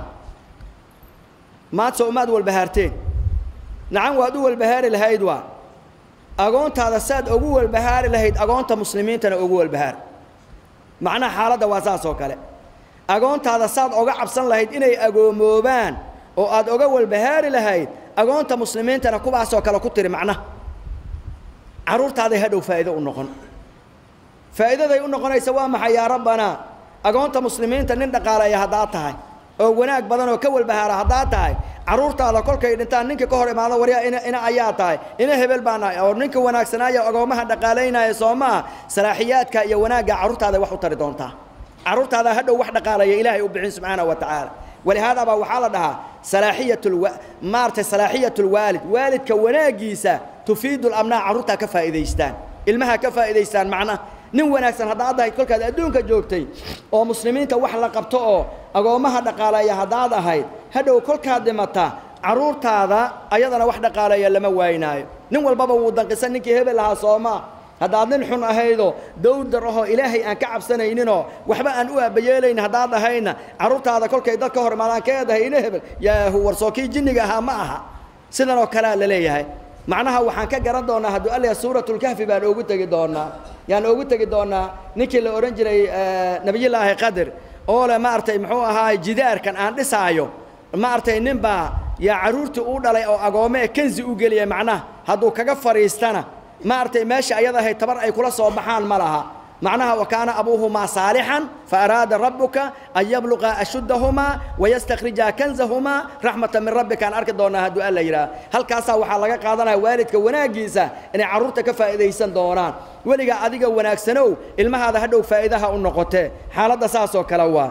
maadse umaad walbahaarteen nacan waad u walbahaari lahayd waa agoontaada saad ugu walbahaari lahayd agoonta muslimiintana ugu walbahaar macnaha xaaladda waa saas oo kale agoontaada saad oga cabsan lahayd inay agoomoobaan oo aad oga walbahaari lahayd agoonta muslimiintana kuwaasoo kale ku tiri macnaha carruurtaaday hadhow faa'iido u noqon faa'iidaday u noqonaysa waa maxay yaa rabbanaa agoonta muslimiinta nin dhaqaaleeya haddaad tahay oo wanaag badan oo ka walbahaara haddaad tahay carruurtaada kolkay dhintaan ninka ka hor imaado waryaa ina ina ayaa tahay ina hebel baa nahay oo ninka wanaagsanaayo agoomaha dhaqaalaynaya soo maa salaaxiyaadka iyo wanaagga carruurtaada wax u tari doontaa carruurtaada hadhow wax dhaqaalaya ilaahay u bixin subxaanahu wa tacaala walihaada baa waxaa la dhahaa salaaxiyat maaragtay salaaxiyat lwaalid waalidka wanaaggiisa tufiidu lamnaa carruurtaa ka faa'iidaystaan ilmaha ka faa'iidaystaan macnaha nin wanaagsan haddaad ahayd kolkaad adduunka joogtay oo muslimiinta wax la qabto oo agoommaha dhaqaaleeya haddaad ahayd hadhow kolkaad dhimata carruurtaada ayadana wax dhaqaaleeya lama waaynaayo nin walbaba wuu danqisan ninkii hebel ahaa soomaa haddaad nin xun ahaydoo dawdar ahoo ilaahay aan ka cabsanayninoo waxba aan u aabayeelayn haddaad ahayna carruurtaada kolkay dad ka hor imaadaan keedahay ina hebel yaahu warsoo kii jinniga ahaa ma aha sidan oo kalea la leeyahay macnaha waxaan ka garan doonaa hadduu alla suuratulkahfi baan oogu tegi doonaa yaan oogu tegi doonaa ninkii la odhan jiray nebiyullaahi qadir oo le maaragtay muxuu ahaay jidaarkan aan dhisaayo maaragtay ninbaa yaa carruurtii u dhalay oo agoome ee kenzi u geliya macnaha hadduu kaga fadhiistana maaragtay meesha ayada ahayd tabar ay kula soo baxaan ma laha macnaha wa kaana abuuhumaa saalixan faaraada rabbuka an yabluqa ashuddahumaa wayastakhrija kanzahumaa raxmata min rabbika aan arki doonaa hadduu alla yidhaah halkaasaa waxaa laga qaadanaya waalidka wanaaggiisa inay carruurta ka faa'iidaysan doonaan weligaa adiga wanaagsanow ilmahaada hadhow faa'iidaha u noqotee xaaladda saasoo kale waa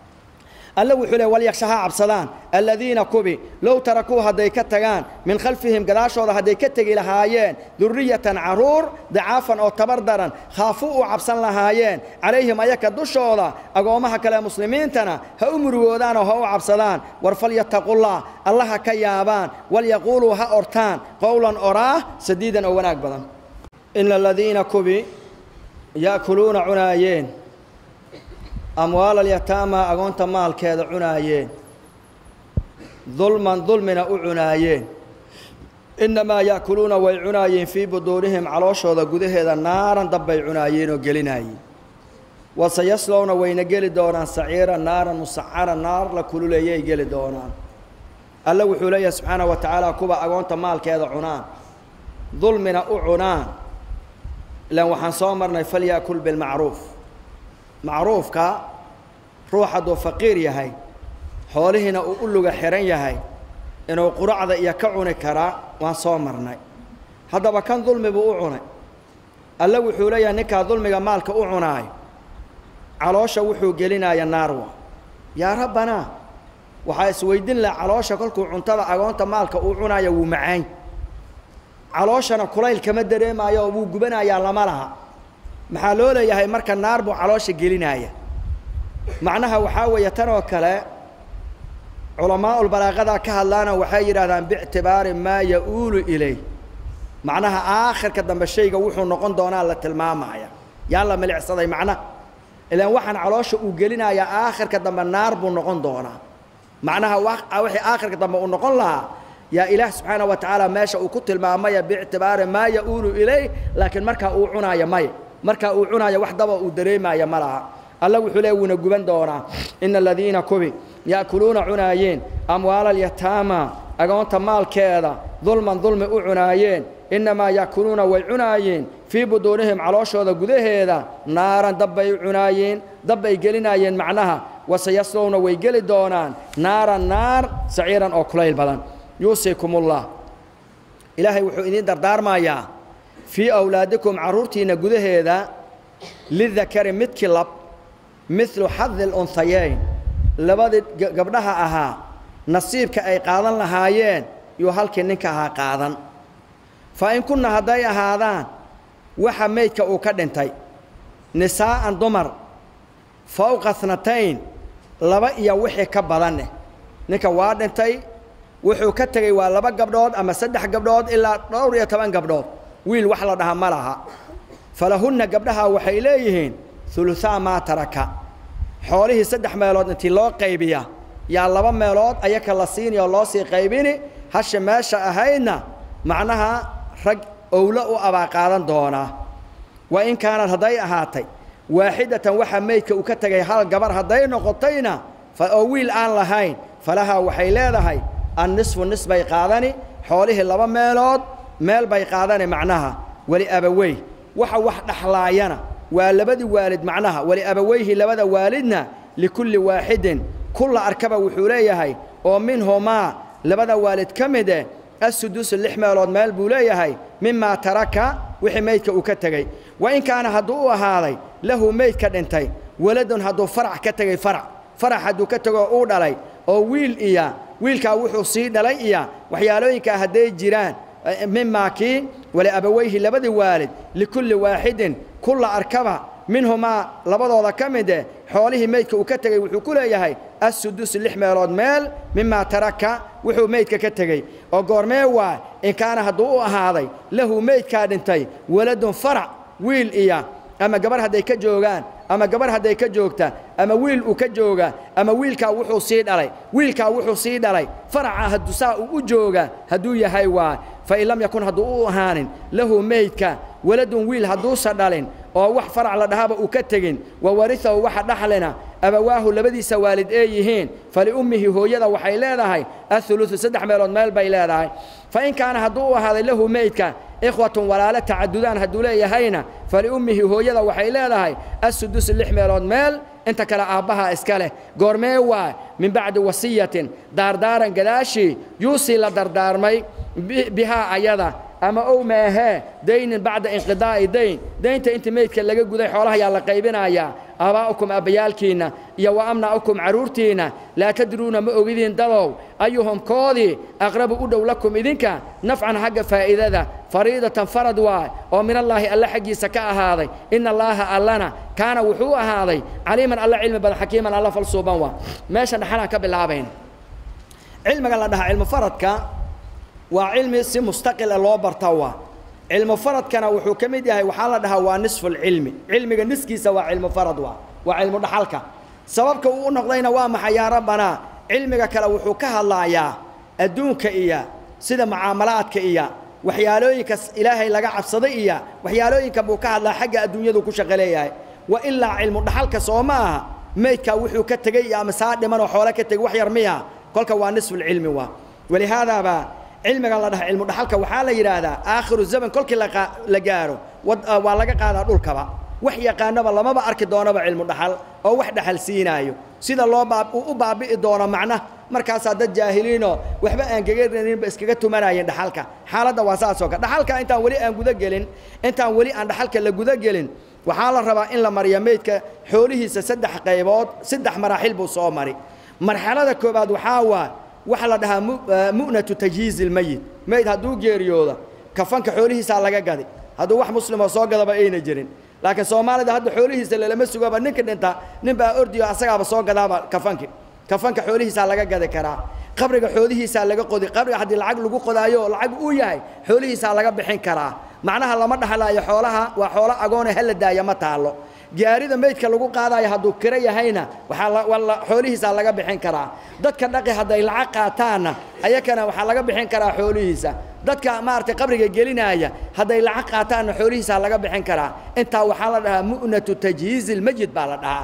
alle wuxuu le walyaksha ha cabsadaan aladiina kubi low tarakuu hadday ka tagaan min khalfihim gadaashooda hadday ka tegi lahaayeen duriyatan carruur dacaafan oo tabar daran khaafuu u cabsan lahaayeen calayhim ayaka dushooda agoommaha kale muslimiintana ha u murugoodaanoo ha u cabsadaan war falyattaqullah alla ha ka yaabaan walyaquuluu ha ortaan qowlan oraah sadiidan oo wanaag badan ina aladiina kubi ya'kuluuna cunaayeen amwaal alyataama agoonta maalkeeda cunaayeen dulman dulmina u cunaayeen innamaa ya'kuluuna way cunaayeen fii buduunihim calooshooda gudaheeda naaran dabbay cunaayeen oo gelinaayeen waseyaslowna wayna geli doonaan saciira naaran musacara naar la kululeeyay geli doonaan alle wuxuu leeyahay subxaanahu wa tacaala kuwa agoonta maalkeeda cunaan dulmina u cunaan ilaan waxaan soo marnay falya'kul bilmacruuf macruufka ruux hadduu faqiir yahay xoolihiina uu u luga xihan yahay inuu quracda iyo ka cuni karaa waan soo marnay haddaba kan dulmi buu u cunay alle wuxuu leeyahay ninkaa dulmiga maalka u cunaayo caloosha wuxuu gelinaya naarwa yaa rabbanaa waxaa isweydin laha caloosha kolkuu cuntada agoonta maalka uu cunaayo wuu macayn calooshana kulayl kama dareemaayo oo wuu gubanayaa lama laha maxaa loo leeyahay marka naar buu caloosha gelinaya macnaha waxaa weeye tan oo kale culamaaulbalaaqadaa ka hadlaana waxay yidhahdaan biictibaari maa ya-uulu ilay macnaha aakhirka dambe shayga wuxuu noqon doonaa la tilmaamaya yaa la milicsaday macnaha ilaan waxaan caloosha uu gelinayaa aakhirka dambe naar buu noqon doonaa macnaha wixii aakhirka dambe uu noqon lahaa yaa ilaah subxaana wa tacaala meesha uu ku tilmaamaya biictibaari maa ya-uulu ilay laakiin markaa uu cunaaya maya markaa uu cunaaya wax daba uu dareemaya ma laha alla wuxuu leey wuuna guban doonaa ina aladiina kubi ya'kuluuna cunaayeen amwaala alyataama agoonta maalkeeda dulman dulmi u cunaayeen innamaa ya'kuluuna way cunaayeen fii buduunihim calooshooda gudaheeda naaran dabbay u cunaayeen dabbay gelinaayeen macnaha waseyaslowna way geli doonaan naaran naar saciiran oo kulayl badan yuusiikumullah ilaahay wuxuu idiin dardaarmayaa fii awlaadikum carruurtiinna gudaheeda lidakari midkii lab midlu xadi lunhayeyn labadii gabdhaha ahaa nasiibka ay qaadan lahaayeen yuu halkii ninka ahaa qaadan fa in kunna hadday ahaadaan waxa meydka uu ka dhintay nisaa'an dumar fawqa snatayn laba iyo wixii ka badaneh ninka waa dhintay wuxuu ka tegey waa laba gabdhood ama saddex gabdhood ilaa dhowr iyo toban gabdhood wiil wax la dhaha ma laha falahunna gabdhaha waxay leeyihiin huluhaa maa taraka xoolihii saddex meelood intii loo qaybiya yaa laba meelood ayaka la siini oo loo sii qaybini hasha meesha ahaydna macnaha rag owlo u abaa qaadan doonaa wa in kaanad hadday ahaatay waaxidatan waxaa meydka uu ka tegay hal gabar hadday noqotayna oo wiil aan lahayn falahaa waxay leedahay annisfu nis bay qaadani xoolihii laba meelood meel bay qaadani macnaha weli abawey waxa wax dhaxlaayana waa labadii waalid macnaha weli abaweyhi labada waalidna likulli waaxidin kulla arkaba wuxuu leeyahay oo minhumaa labada waalid ka mid eh assudusu lix meelood meel buu leeyahay mimaa taraka wixii meydka uu ka tegey wa in kaana hadduu u ahaaday lahu meyd ka dhintay waladun hadduu farac ka tegey farac farac hadduu ka tegoo uu dhalay oo wiil iya wiilkaa wuxuu sii dhalay iya waxyaalooyinkaa hadday jiraan mimaa kii wali abaweyhi labadii waalid likulli waaxidin kulla arkaba minhumaa labadooda ka mid eh xoolihii meydka uu ka tegey wuxuu ku leeyahay assudus lix meelood meel mimaa taraka wuxuu meydka ka tegey oo goormee waa in kaana hadduu u ahaaday lahu meydkaa dhintay waladun farac wiil iya ama gabarh hadday ka joogaan ama gabarh hadday ka joogta ama wiil uu ka jooga ama wiilkaa wuxuu sii dhalay wiilkaa wuxuu sii dhalay faraca hadduu saa uu u jooga hadduu yahay waa fain lam yakun hadduu u ahaanin lahu meydka waladun wiil hadduusa dhalin oo wax farac la dhahaba uu ka tegin wa warihahu waxa dhaxlina abawaahu labadiisa waalid ee yihiin faliummihi hooyada waxay leedahay auluثu saddex meelood meel bay leedahay fain kaana hadduu u ahaaday lahu meydka ikhwatun walaalo tacadudaan hadduu leeyahayna faliummihi hooyada waxay leedahay assudusu lix meelood meel inta kale aabbaha iska leh goormee waa min bacdi wasiyatin daardaaran gadaashii yuusii la dardaarmay bihaa ayada ama ow maahee daynin bacda inqidaa'i dayn daynta inta meydka laga guday xoolaha yaa la qaybinayaa aabaa'ukum abbayaalkiinna iyo wa amna'ukum carruurtiinna laa tadruuna ma ogidiin dadow ayuhum koodii aqrabu u dhow lakum idinka nafcan xagga faa'iidada fariidatan farad waay oo minallaahi alle xaggiisa ka ahaaday ina allaaha allana kaana wuxuu ahaaday caliiman alla cilmi badan xakiiman alla falsuuban waa meesha dhaxanaan ka bilaabayn cilmiga la dhahaa cilmu faradka waa cilmi si mustaqila loo barta waa cilmu faradkana wuxuu ka mid yahay waxaa la dhahaa waa nisfulcilmi cilmiga niskiisa waa cilmu farad waa waa cilmu dhaxalka sababka uu u noqdayna waa maxay yaa rabbanaa cilmiga kale wuxuu ka hadlaayaa adduunka iyo sida mucaamalaadka iyo waxyaalooyinka ilaahay laga cabsaday iyo waxyaalooyinka buu ka hadlaa xagga adduunyadu ku shaqo leeyahay wa ilaa cilmu dhaxalka soo ma aha meydkaa wuxuu ka tegey iyo ama saa dhimanoo xoole ka tegey wax yar miya kolka waa nisfulcilmi waa walihaadaabaa cilmigan la dhaha cilmu dhaxalka waxaa la yidhaahdaa aakhiru zaman kolkii la gaaro waa laga qaadaa dhulkaba wax yaqaanaba lamaba arki doonaba cilmu dhaxal oo wax dhaxal siinaayo sida loo u baabi'i doono macna markaasaa dad jaahiliinoo waxba aan gegaraninba iskaga tumanayeen dhaxalka xaaladda waa saasoo kale dhaxalka intaan weli aan gudagelin intaan weli aan dhaxalka la gudagelin waxaa la rabaa in la mariyo meydka xoolihiisa saddex qaybood saddex maraaxil buu soo mari marxalada koobaad waxaa waa waxa la dhahaa mu'natu tajhiizi ilmeyit meyd hadduu geeriyooda kafanka xoolihiisaa laga gadi hadduu wax muslimoo soo gadaba ayna jirin laakiin soomaalida hadda xoolihiisa lalama sugaba ninka dhinta nin baa ordiyo asagaaba soo gadaaba kafanki kafanka xoolihiisaa laga gadi karaa qabriga xoolihiisaa laga qodi qabriga haddii lacag lagu qodaayo oo lacag uu yahay xoolihiisaa laga bixin karaa macnaha lama dhaxlaayo xoolaha waa xoolo agoone hala daaya ma taallo gaarida meydka lagu qaadayo hadduu kiro yahayna waxaa xoolihiisaa laga bixin karaa dadka dhaqi hadday lacag qaataanna ayakana waxaa laga bixin karaa xoolihiisa dadka maaragtay qabriga gelinaaya hadday lacag qaataanna xoolihiisaa laga bixin karaa intaa waxaa la dhahaa mu'natu tajhiizi ilmajid baa la dhahaa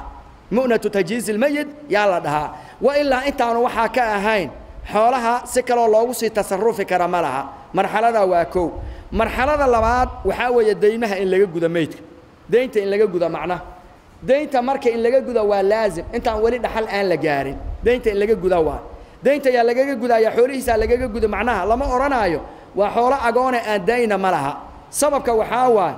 mu'natu tajhiizi lmeyit yaa la dhahaa wa ilaa intaanu waxaa ka ahayn xoolaha si kaloo loogu sii tasarufi kara ma laha marxalada waa kow marxalada labaad waxaa weeye deymaha in laga guda meydka deynta in laga guda macnaha deynta marka in laga guda waa laazim intaan weli dhaxal aan la gaarin deynta in laga guda waa deynta yaa lagaga gudaya xoolihiisaa lagaga guda macnaha lama odhanaayo waa xoolo agoone aan dayna ma laha sababka waxaa waay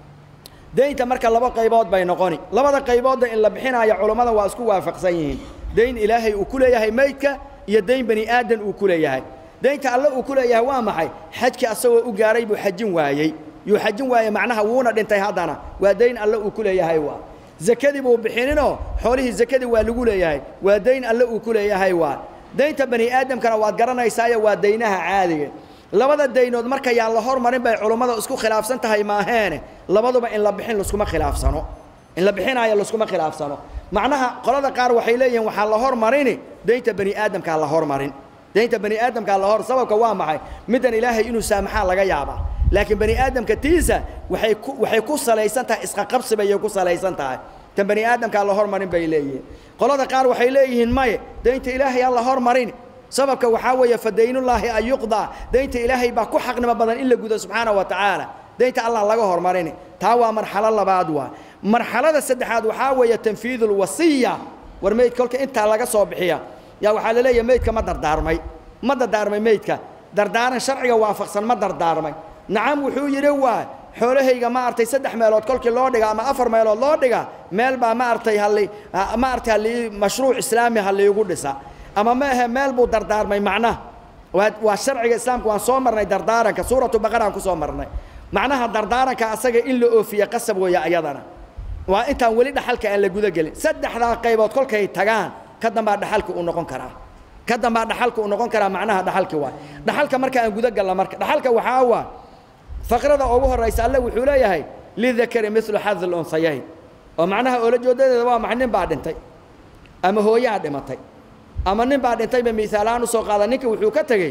deynta marka laba qaybood bay noqoni labada qayboodda in la bixinaayo culammada waa isku waafaqsan yihiin dayn ilaahay uu ku leeyahay meydka iyo dayn bani aadan uu ku leeyahay daynta alle uu ku leeyahay waa maxay xajkii asagoo u gaaray buu xajin waayey yuu xajin waayey macnaha wuuna dhintay haddana waa dayn alle uu ku leeyahay waa zakadii buu bixininoo xoolihii zakadii waa lagu leeyahay waa dayn alle uu ku leeyahay waa daynta bani aadamkana waad garanaysaayo waa daynaha caadiga labada daynood marka yaan la hormarin bay culummada isku khilaafsan tahay maaheene labaduba in la bixin laskuma khilaafsano in la bixinaayo laskuma khilaafsano macnaha qolada qaar waxay leeyihiin waxaa la hormarini daynta bani aadamkaa la hormarin daynta bani aadamkaa la hor sababka waa maxay middan ilaahay inuu saamaxaa laga yaabaa laakiin bani aadamka tiisa waxay ku waxay ku salaysan tahay isqaqabsi bay ku salaysan tahay tan bani aadamkaa la hormarin bay leeyihiin qolada qaar waxay leeyihiin maye daynta ilaahay aan la hormarin sababka waxaa weeye fadaynullaahi an yuqdaa daynta ilaahay baa ku xaqnimo badan in la gudo subxaana wa tacaala daynta allah laga hormarini taa waa marxalo labaad waa marxalada saddexaad waxaa weeye tanfiidu lwasiya war meyd kolka intaa laga soo bixiya yaa waxaa la leeyahay meydka ma dardaarmay ma dardaarmay meydka dardaaran sharciga waafaqsan ma dardaarmay nacam wuxuu yidhi waa xoolahayga ma artay saddex meelood kolkii loo dhiga ama afar meelood loo dhiga meel baa ma artay halli ma artay halli mashruuc islaami ha liigu dhisa ama ma ahe meel buu dardaarmay macnaha waa waa sharciga islaamka waan soo marnay dardaaranka suuratu baqaraan ku soo marnay macnaha dardaaranka asaga in la oofiye qasab weeye ayadana waa intaan weli dhaxalka aan la guda gelin saddexdaa qaybood kolkay tagaan ka dambaa dhaxalka uu noqon karaa ka dambaa dhaxalka uu noqon karaa macnaha dhaxalki waay dhaxalka marka aan guda galna marka dhaxalka waxaa waa faqrada ugu horraysa alle wuxuu leeyahay lidakari milu xadi lunhayayn oo macnaha oolajoodadeeda waa maxay nin baa dhintay ama hooyaa dhimatay ama nin baa dhintayba miaalahaan usoo qaada ninka wuxuu ka tegey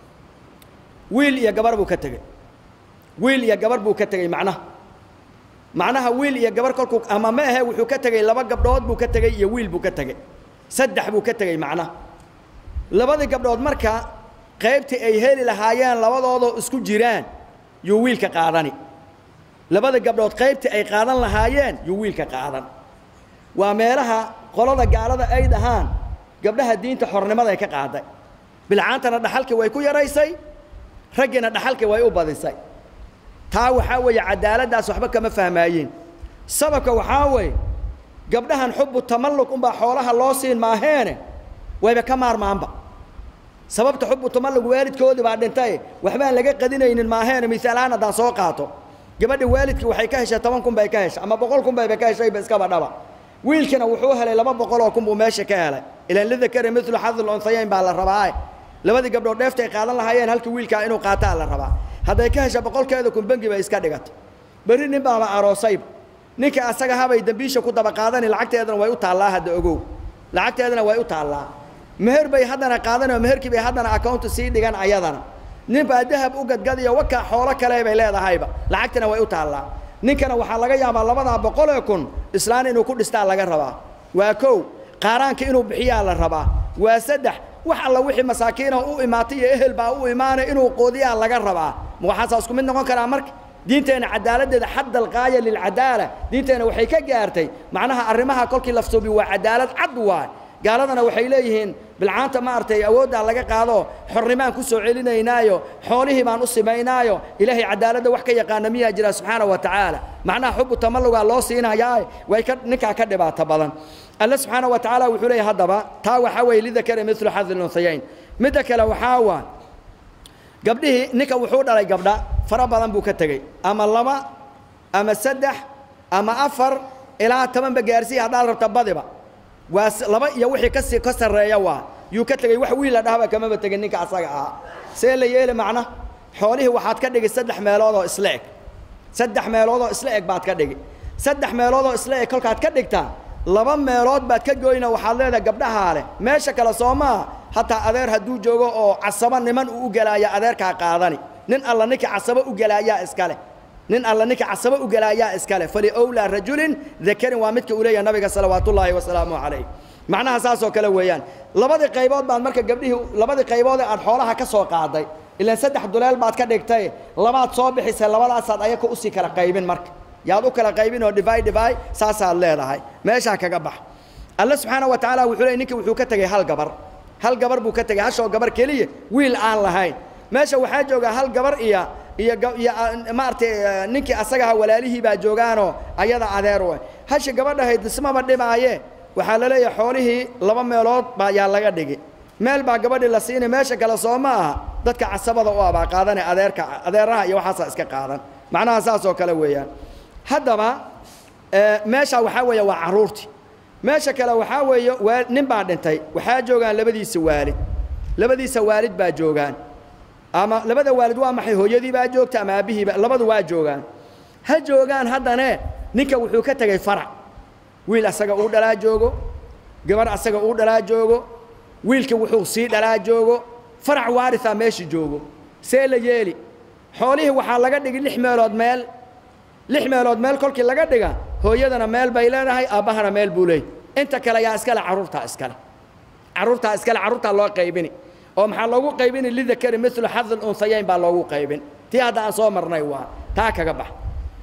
wiil iyo gabar buu ka tegey wiil iyo gabar buu ka tegey macnaha macnaha wiil iyo gabar kolkuu ama ma ahe wuxuu ka tegey laba gabdhood buu ka tegey iyo wiil buu ka tegey saddex buu ka tegey macnaha labadii gabdhood marka qaybtii ay heli lahaayeen labadoodoo isku jiraan yuu wiilka qaadani labada gabdhood qaybtii ay qaadan lahaayeen yuu wiilka qaadan waa meelaha qolada gaalada ay dhahaan gabdhaha diinta xornimaday ka qaaday bilcaantana dhaxalkii way ku yaraysay raggiina dhaxalkii way u badisay taa waxaa weeye cadaaladdaas waxba kama fahmaayeen sababka waxaa weeye gabdhahan xubu tamalluk unbaa xoolaha loo siin maaheene wayba ka maarmaanba sababta xubu tamalluk waalidkoodii baa dhintay waxbaan laga qadinaynin maaheene misaalahaan haddaan soo qaato gabadha waalidkii waxay ka heshay toban kun bay ka heshay ama boqol kun bayba ka heshayba iskaba dhaba wiilkina wuxuu helay laba boqol oo kun buu meesha ka helay ilaan lidakari milu xadil unhayayn baa la rabaa labadii gabdhood dheeftay qaadan lahaayeen halka wiilkaa inuu qaataa la rabaa hadday ka hesha boqolkeeda kun bengi bay iska dhigatay berri nin baaba aroosayba ninka asaga habay dembiisha ku daba qaadani lacagteedana way u taallaa hadda ogow lacagteedana way u taallaa meher bay haddana qaadanoo meherkii bay haddana accountu sii dhigan ayadana nin baa dahab u gadgadiyo wakaa xoolo kale bay leedahayba lacagtana way u taallaa ninkana waxaa laga yaabaa labadaa boqolee kun islaan inuu ku dhistaa laga rabaa waa kow qaaraanka inuu bixiyaa la rabaa waa saddex wax alla wixii masaakiina u imaatay iyo ehel baa u imaanay inuu qoodiyaa laga rabaa ma waxaasaa isku mid noqon karaa marka diinteenna cadaaladdeeda xadda alqaaya lilcadaala diinteenna waxay ka gaartay macnaha arrimaha kolkii lafsuubi waa cadaalad cad waay gaaladana waxay leeyihiin bilcaanta ma artay awooddaa laga qaado xornimaan ku soo celinaynaayo xoolihii baan u simaynaayo ilaahay cadaaladda wax ka yaqaana miyaa jira subxaana wa tacaala macnaha xubu tamallugaa loo siinayaa way ka ninkaa ka dhibaato badan alle subxaana wa tacaala wuxuu leeyahy haddaba taa waxaa weeye lidakari milu xadi lunhayayn midda kale waxaa waa gabdhihii ninka wuxuu dhalay gabdha fara badan buu ka tegey ama laba ama saddex ama afar ilaa tobanba gaarsiiya haddaad rabta badiba waa laba iyo wixii kasii ka sarreeya waa yuu ka tegey wax wiil la dhahaba kamaba tegin ninka asaga ahaa see la yeeli macna xoolihii waxaad ka dhigi saddex meelood oo isla eg saddex meelood oo isla eg baad ka dhigi saddex meelood oo isla eg kolkaad ka dhigtaa laba meelood baad ka goyna waxaad leedahay gabdhahaa leh meesha kale soo maaha hataa adeer hadduu joogo oo casabo niman uu u gelaaya adeerkaa qaadani nin alla ninkii casabo u gelaayaa iska leh nin alla ninka casabo u gelaayaa iskale faliowlaa rajulin dakarin waa midka uu leeyahay nabiga salawaat ullaahi wasalaamu calayh macnaha saasoo kale weeyaan labadii qaybood baad marka gabdhihii labadii qaybood ee aad xoolaha ka soo qaaday ilaan saddex duleel baad ka dhigtay labaad soo bixisay labadaasaad ayaka usii kala qaybin marka yaad u kala qaybin oo dhivaay dhivaay saasaad leedahay meeshaa kaga bax alle subxaana wa tacaala wuxuu leey ninka wuxuu ka tegey hal gabar hal gabar buu ka tegey hashoo gabar keliya wiil aan lahayn meesha waxaa joogaa hal gabar iyo iyo iyo maaragtay ninkii asagaha walaalihii baa joogaanoo ayada adeer u hashi gabadhahayd ismaba dhimaaye waxaa la leeyahay xoolihii laba meelood baa yaa laga dhigi meel baa gabadhii la siinay meesha kale soo ma aha dadka casabada u abaa qaadane adeerka adeeraha iyo waxaasaa iska qaadan macnaha saas oo kale weeyaan haddaba meesha waxaa weeye waa carruurtii meesha kale waxaa weeye waa nin baa dhintay waxaa joogaan labadiisa waalid labadiisa waalid baa joogaan ama labada waalid waa maxay hooyadii baa joogta ama aabbihiiba labadu waa joogaan ha joogaan haddane ninka wuxuu ka tegey farac wiil asaga uu dhalaa joogo gabar asaga uu dhalaa joogo wiilka wuxuu sii dhalaa joogo farac waaritha meesha joogo see la yeeli xoolihii waxaa laga dhigi lix meelood meel lix meelood meel kolkii laga dhiga hooyadana meel bay leedahay aabbahana meel buu leeyay inta kale yaa iskale carruurtaa iskale carruurtaa iskale carruurtaa loo qaybini oo maxaa loogu qaybini lidakari milu xadi lunhayayn baa loogu qaybin tii hadda aan soo marnay waa taa kaga bax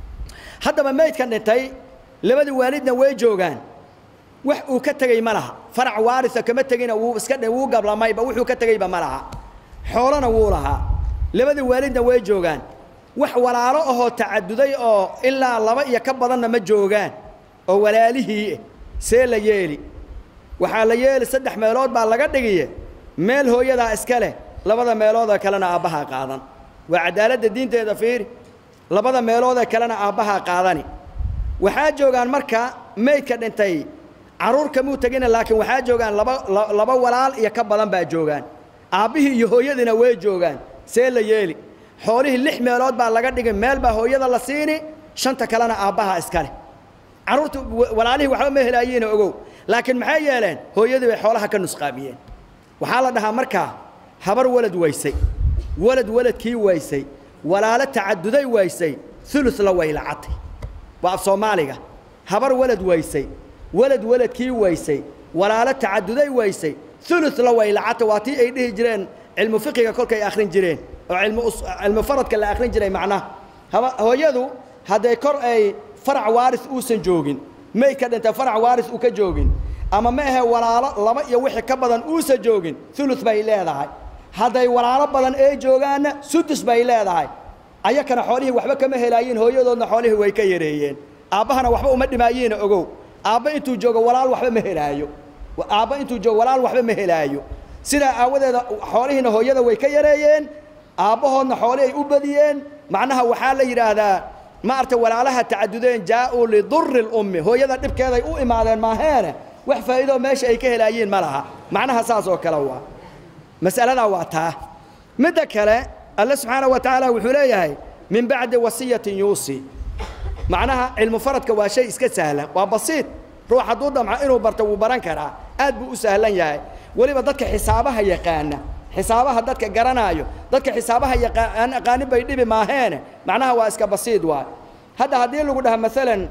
haddaba maydkan dhintay labadii waalidna way joogaan wax uu ka tegey ma laha farac waarisa kama tegina wuu iska dhe wuu gablamayba wuxuu ka tegeyba ma laha xoolana wuu lahaa labadii waalidna way joogaan wax walaalo ahoo tacaduday oo ilaa laba iyo ka badanna ma joogaan oo walaalihii see la yeeli waxaa la yeeli saddex meelood baa laga dhigiye meel hooyadaa iska leh labada meeloodoo kalena aabbahaa qaadan waa cadaaladda diinteeda fiiri labada meeloodee kalena aabbahaa qaadani waxaa joogaan marka maydka dhintay carruur kamuu tegina laakiin waxaa joogaan laba laba walaal iyo ka badan baa joogaan aabbihii iyo hooyadiina way joogaan see la yeeli xoolihii lix meelood baa laga dhigay meel baa hooyada la siini shanta kalena aabbaha iska leh carruurta walaalihii waxba ma helaayiina ogow laakiin maxay yeeleen hooyadii bay xoolaha ka nusqaamiyeen waxaa la dhahaa markaa habar walad waysay walad waladkii waysay walaalo tacaduday waysay ulu la waylacatay waa af soomaaliga habar walad waysay walad waladkii waysay walaalo tacaduday waysay ulu la waylacatay waa tii ay dhihi jireen cilmu fiqiga kolkay akhrin jireen oo cilmu faradka la akhrin jiray macnaha hooyadu hadday kor ay farac waaris uusan joogin maydka dhintay farac waaris uu ka joogin ama ma ahe walaalo laba iyo wixii ka badan uusan joogin ulu bay leedahay hadday walaalo badan ee joogaanna sudus bay leedahay ayakana xoolihii waxba kama helaayiin hooyadoodna xoolihii way ka yareeyeen aabbahana waxba uma dhimaayiina ogow aabba intuu joogo walaal waxba ma helaayo aabba intuu joogo walaal waxba ma helaayo sidaa aawadeeda xoolihiina hooyada way ka yareeyeen aabbahoodna xoolihii ay u badiyeen macnaha waxaa la yidhaahdaa maarta walaalaha tacadudeen jaa-uu lidurri lummi hooyada dhibkeeday u imaadeen maaheene wax faa'iidoo meesha ay ka helaayiin ma laha macnaha saas oo kale waa mas'aladaa waa taa midda kale alle subxaana wa tacaala wuxuu leeyahay min bacdi wasiyatin yuusi macnaha cilmu faradka waa shay iska sahlan waa basiid ruux hadduu damco inuu barto wuu baran karaa aad buu u sahlan yahay weliba dadka xisaabaha yaqaana xisaabaha dadka garanaayo dadka xisaabaha yaqaan aqaanin bay dhibi maaheene macnaha waa iska basiid waay hadda haddii lagu dhaha maalan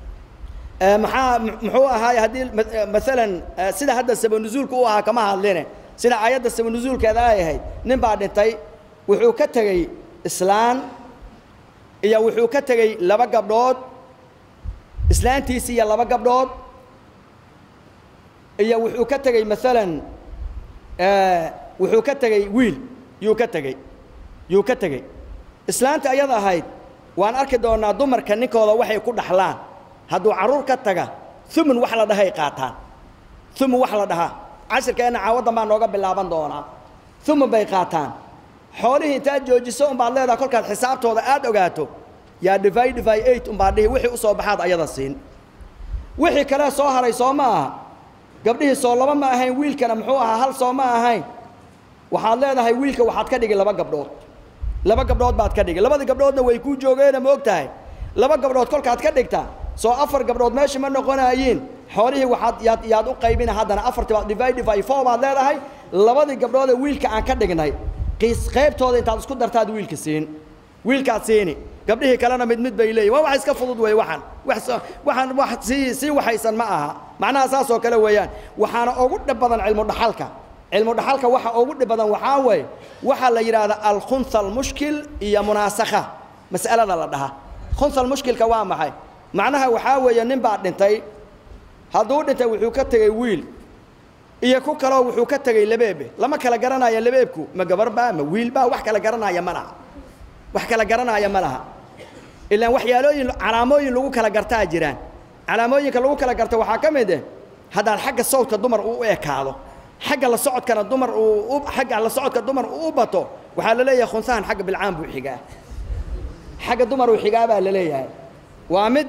maxaa muxuu ahaay haddii maalan sida hadda sabanuzuulka u ahaa kama hadline sida aayadda sabanuzuulkeeda ay ahayd nin baa dhintay wuxuu ka tegey islaan iyo wuxuu ka tegey laba gabdhood islaantiisi iyo laba gabdhood iyo wuxuu ka tegey maalan wuxuu ka tegey wiil yuu ka tegey yuu ka tegey islaanta ayada ahayd waan arki doonnaa dumarka ninkooda waxay ku dhaxlaan hadduu carruur ka taga umun wax la dhahay qaataan umun wax la dhahaa cashirkeenna caawaddan baa nooga bilaaban doonaa umun bay qaataan xoolihii intaad joojiso umbaad leedaha kolkaad xisaabtooda aad ogaato yaa divy divy eight umbaad dhihi wixii u soo baxaad ayada siin wixii kale soo haray soo ma aha gabdhihii soo laba ma ahayn wiilkana muxuu ahaa hal soo ma ahayn waxaad leedahay wiilka waxaad ka dhigi laba gabdhood laba gabdhood baad ka dhigi labadii gabdhoodna way kuu joogeena ma og tahay laba gabdhood kolkaad ka dhigta soo afar gabdhood meesha ma noqonaayiin xoolihii waxaad yaad yaad u qaybina haddana afartii baad divy divy four baad leedahay labadii gabdhoodee wiilka aan ka dhignay qiis qaybtooda intaad isku dartaad wiilka siin wiilkaad siini gabdhihii kalena mid mid bay leeyihin waa wax iska fudud weeye waxaan wax waxaan wax sii sii waxaysan ma aha macnaha saas oo kale weeyaan waxaana ugu dhib badan cilmu dhaxalka cilmu dhaxalka waxa ugu dhib badan waxaa weeye waxaa la yidhaahdaa alkhunha almushkil iyo munaasakha mas'alada la dhahaa khunha almushkilka waa maxay macnaha waxaa weeye nin baa dhintay hadduu dhintay wuxuu ka tegey wiil iyo ku kaloo wuxuu ka tegey labeebe lama kala garanaya labeebku ma gabar baa ma wiil baa wax kala garanaya ma laha wax kala garanaya ma laha ilaan waxyaalooyin calaamooyin lagu kala gartaa jiraan calaamooyinka lagu kala garto waxaa ka mid ah haddaad xagga sawdka dumar uu u ekaado xagga la socodkana dumar uu xagga la socodka dumar uu u bato waxaa la leeyahay khunsahan xagga bilcaan buu xigaa xagga dumar uu xigaa baa la leeyahay waa mid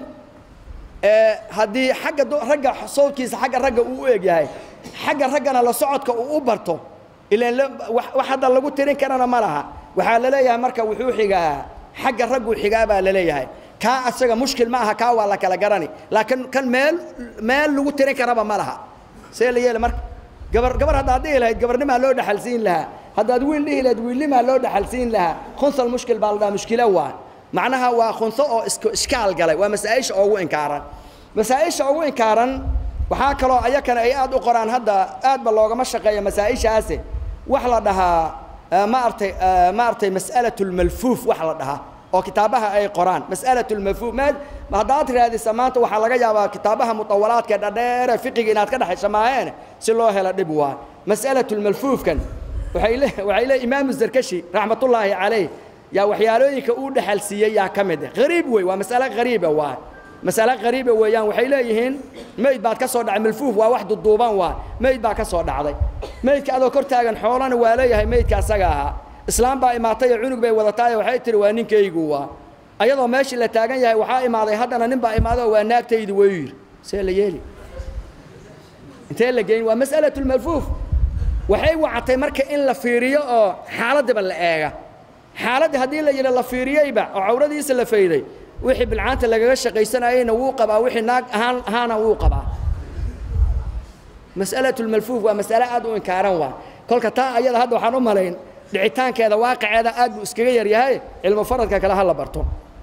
haddii xagga ragga sawdkiisa xagga ragga uu u eg yahay xagga raggana la socodka uu u barto ilaan wax hadda lagu tirin karana ma laha waxaa la leeyahay marka wuxuu xigaa xagga ragguu xigaa baa la leeyahay kaa asaga mushkil ma aha kaa waa la kala garani laakiin kan meel meel lagu tirin karaba ma laha see la yeela marka gabar gabar haddaad dhihi lahayd gabarnimaa loo dhaxalsiin lahaa haddaad wiil dhihi lahayd wiilnimaa loo dhaxalsiin lahaa khunsal mushkil baa la dhaha mushkilo waa macnaha waa khunso oo isk ishkaal galay waa masaa-isha ugu inkaaran masaa-isha ugu inkaaran waxaa kaloo ayakana ay aad u qoraan hadda aadba loogama shaqeeya masaa-ishaasi wax la dhahaa maaragtay maaragtay mas'alatu lmalfuuf wax la dhahaa oo kitaabaha ay qoraan mas'alatu lmalfuuf ma haddaad raadisa maanta waxaa laga yaabaa kitaabaha mutawalaadka dhadheere fiqiga inaad ka dhexaysa maaheen si loo helo dhib waa mas'alatu lmalfuufkan waxay le waxay le imaamu zarkashi raxmatullaahi calayh yaa waxyaalooyinka uu dhexalsiiyey yaa ka mid ah hariib wey waa mas'ale hariiba waa masale qariiba weeyaan waxay leeyihiin meyd baad ka soo dhacay malfuuf waa wax duduuban waa meyd baa ka soo dhacday meydka adoo kor taagan xoolana waa leeyahay meydka asaga ahaa islaam baa imaatay oo cunug bay wadataayo waxay tihi waa ninkaygu waa ayadoo meeshii la taagan yahay waxaa imaaday haddana nin baa imaaday oo waa naagtaydi wuu yidhi see la yeeli intee la geyn waa mas'alatu lmalfuuf waxay wacatay marka in la fiiriyo oo xaaladdiba la eega xaaladda haddii la yidhi la fiiriyeyba oo cawradiisa la fayday wixii bilcaanta lagaga shaqaysanayeyna wuu qabaa wixii naag ahaan ahaana wuu qabaa mas'alatu lmalfuuf waa mas'ale aad u inkaaran waa kolka taa ayada hadda waxaan u malayn dhicitaankeeda waaqiceeda aad buu iskaga yaryahay cilmu faradka kale ha la barto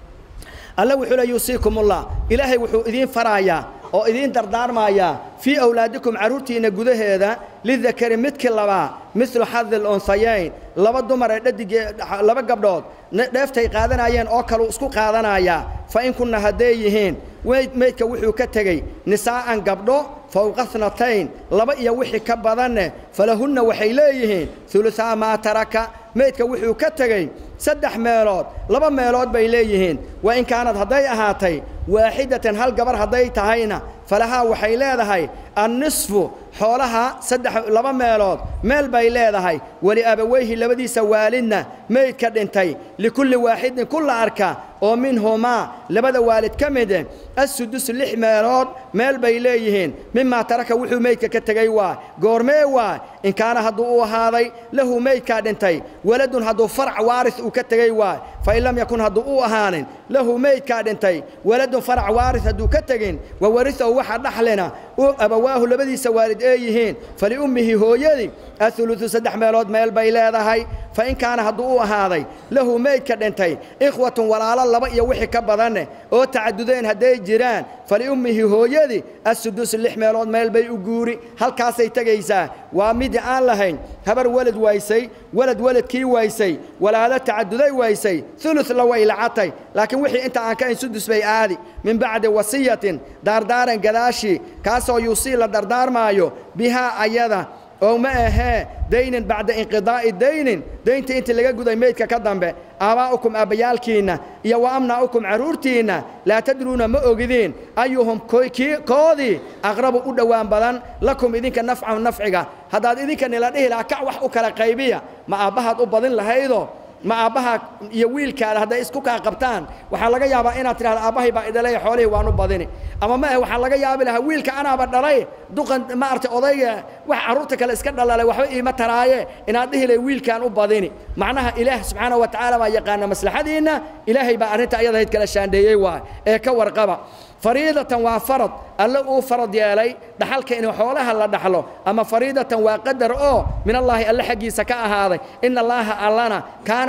alle wuxuu le yuusiikumullah ilaahay wuxuu idiin faraayaa oo idiin dardaarmayaa fii awlaadikum carruurtiinna gudaheeda lidakari midkii labaa midlu xadi lunhayayn laba dumar ee dhadigee laba gabdhood dheeftay qaadanayeen oo kaluu isku qaadanayaa fa in kunna hadday yihiin weyd meydka wuxuu ka tegey nisaa'an gabdho fowqa snatayn laba iyo wixii ka badanne falahunna waxay leeyihiin hulusaa maa taraka meydka wuxuu ka tegey saddex meelood laba meelood bay leeyihiin wa in kaanad hadday ahaatay waaxidatan hal gabar hadday tahayna falahaa waxay leedahay annisfu xoolaha saddex laba meelood meel bay leedahay weli abaweyhi labadiisa waalidna meydka dhintay likulli waaxidin kulla arka oo minhumaa labada waalid ka mide assudus lix meelood meel bay leeyihiin mimaa taraka wuxuu meydka ka tegey waa goormee waa in kaana hadduu u ahaaday lahu meydkaa dhintay waladun hadduu farac waaris uu ka tegey waa fa in lam yakun hadduu u ahaanin lahu meydkaa dhintay waladun farac waaris hadduu ka tegin wa warisahu waxa dhaxlina u abawaahu labadiisa waalid ee yihiin faliummihi hooyadii auludu saddex meelood meel bay leedahay fa in kaana hadduu u ahaaday lahu meydka dhintay ikhwatun walaalo laba iyo wixii ka badanne oo tacadudeen hadday jiraan faliummihi hooyadii assudus lix meelood meel bay u guuri halkaasay tegaysaa waa midi aan lahayn habar welad waysay welad weladkii waysay walaalo tacaduday waysay ulu la way lacatay laakiin wixii inta aan ka ayn sudus bay aadi min bacdi wasiyatin daardaaran gadaashii kaasoo yuusii la dardaarmaayo bihaa ayada oo ma ahee daynin bacda inqidaa'i daynin dayntii intii laga guday meydka ka dambe aabaa'ukum aabbayaalkiinna iyo wa amnaa'ukum carruurtiinna laa tadruuna ma ogidiin ayuhum koodii aqrabu u dhowaan badan lakum idinka nafcan nafciga haddaad idinka nila dhihi lahaa kac wax u kala qaybiya ma aabbahaad u badin lahaydoo ma aabbaha iyo wiilkaada hadday isku kaa qabtaan waxaa laga yaabaa inaad tidhahdo aabbahay baa idhalay xoolihii waan u badini ama ma ah waxaa laga yaabi lahaa wiilka anaaba dhalay duqan maaragtay odayga wax carruurta kale iska dhalalay waxba iima taraaye inaad dhihi lahay wiilkaan u badini macnaha ilaah subxaana wa tacaala baa yaqaana maslaxadiinna ilaahay baa arrinta ayadahayd kala shaandheeyey waa ee ka warqaba fariidatan waa farad alle uu farad yeelay dhaxalka in xoolaha la dhaxlo ama fariidatan waa qadar oo min allaahi alle xaggiisa ka ahaaday in allaaha allana kaana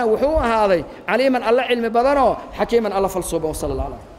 kaana wuxuu ahaaday caliiman alla cilmi badanoo xakiiman alla falsuuba wasala allah alam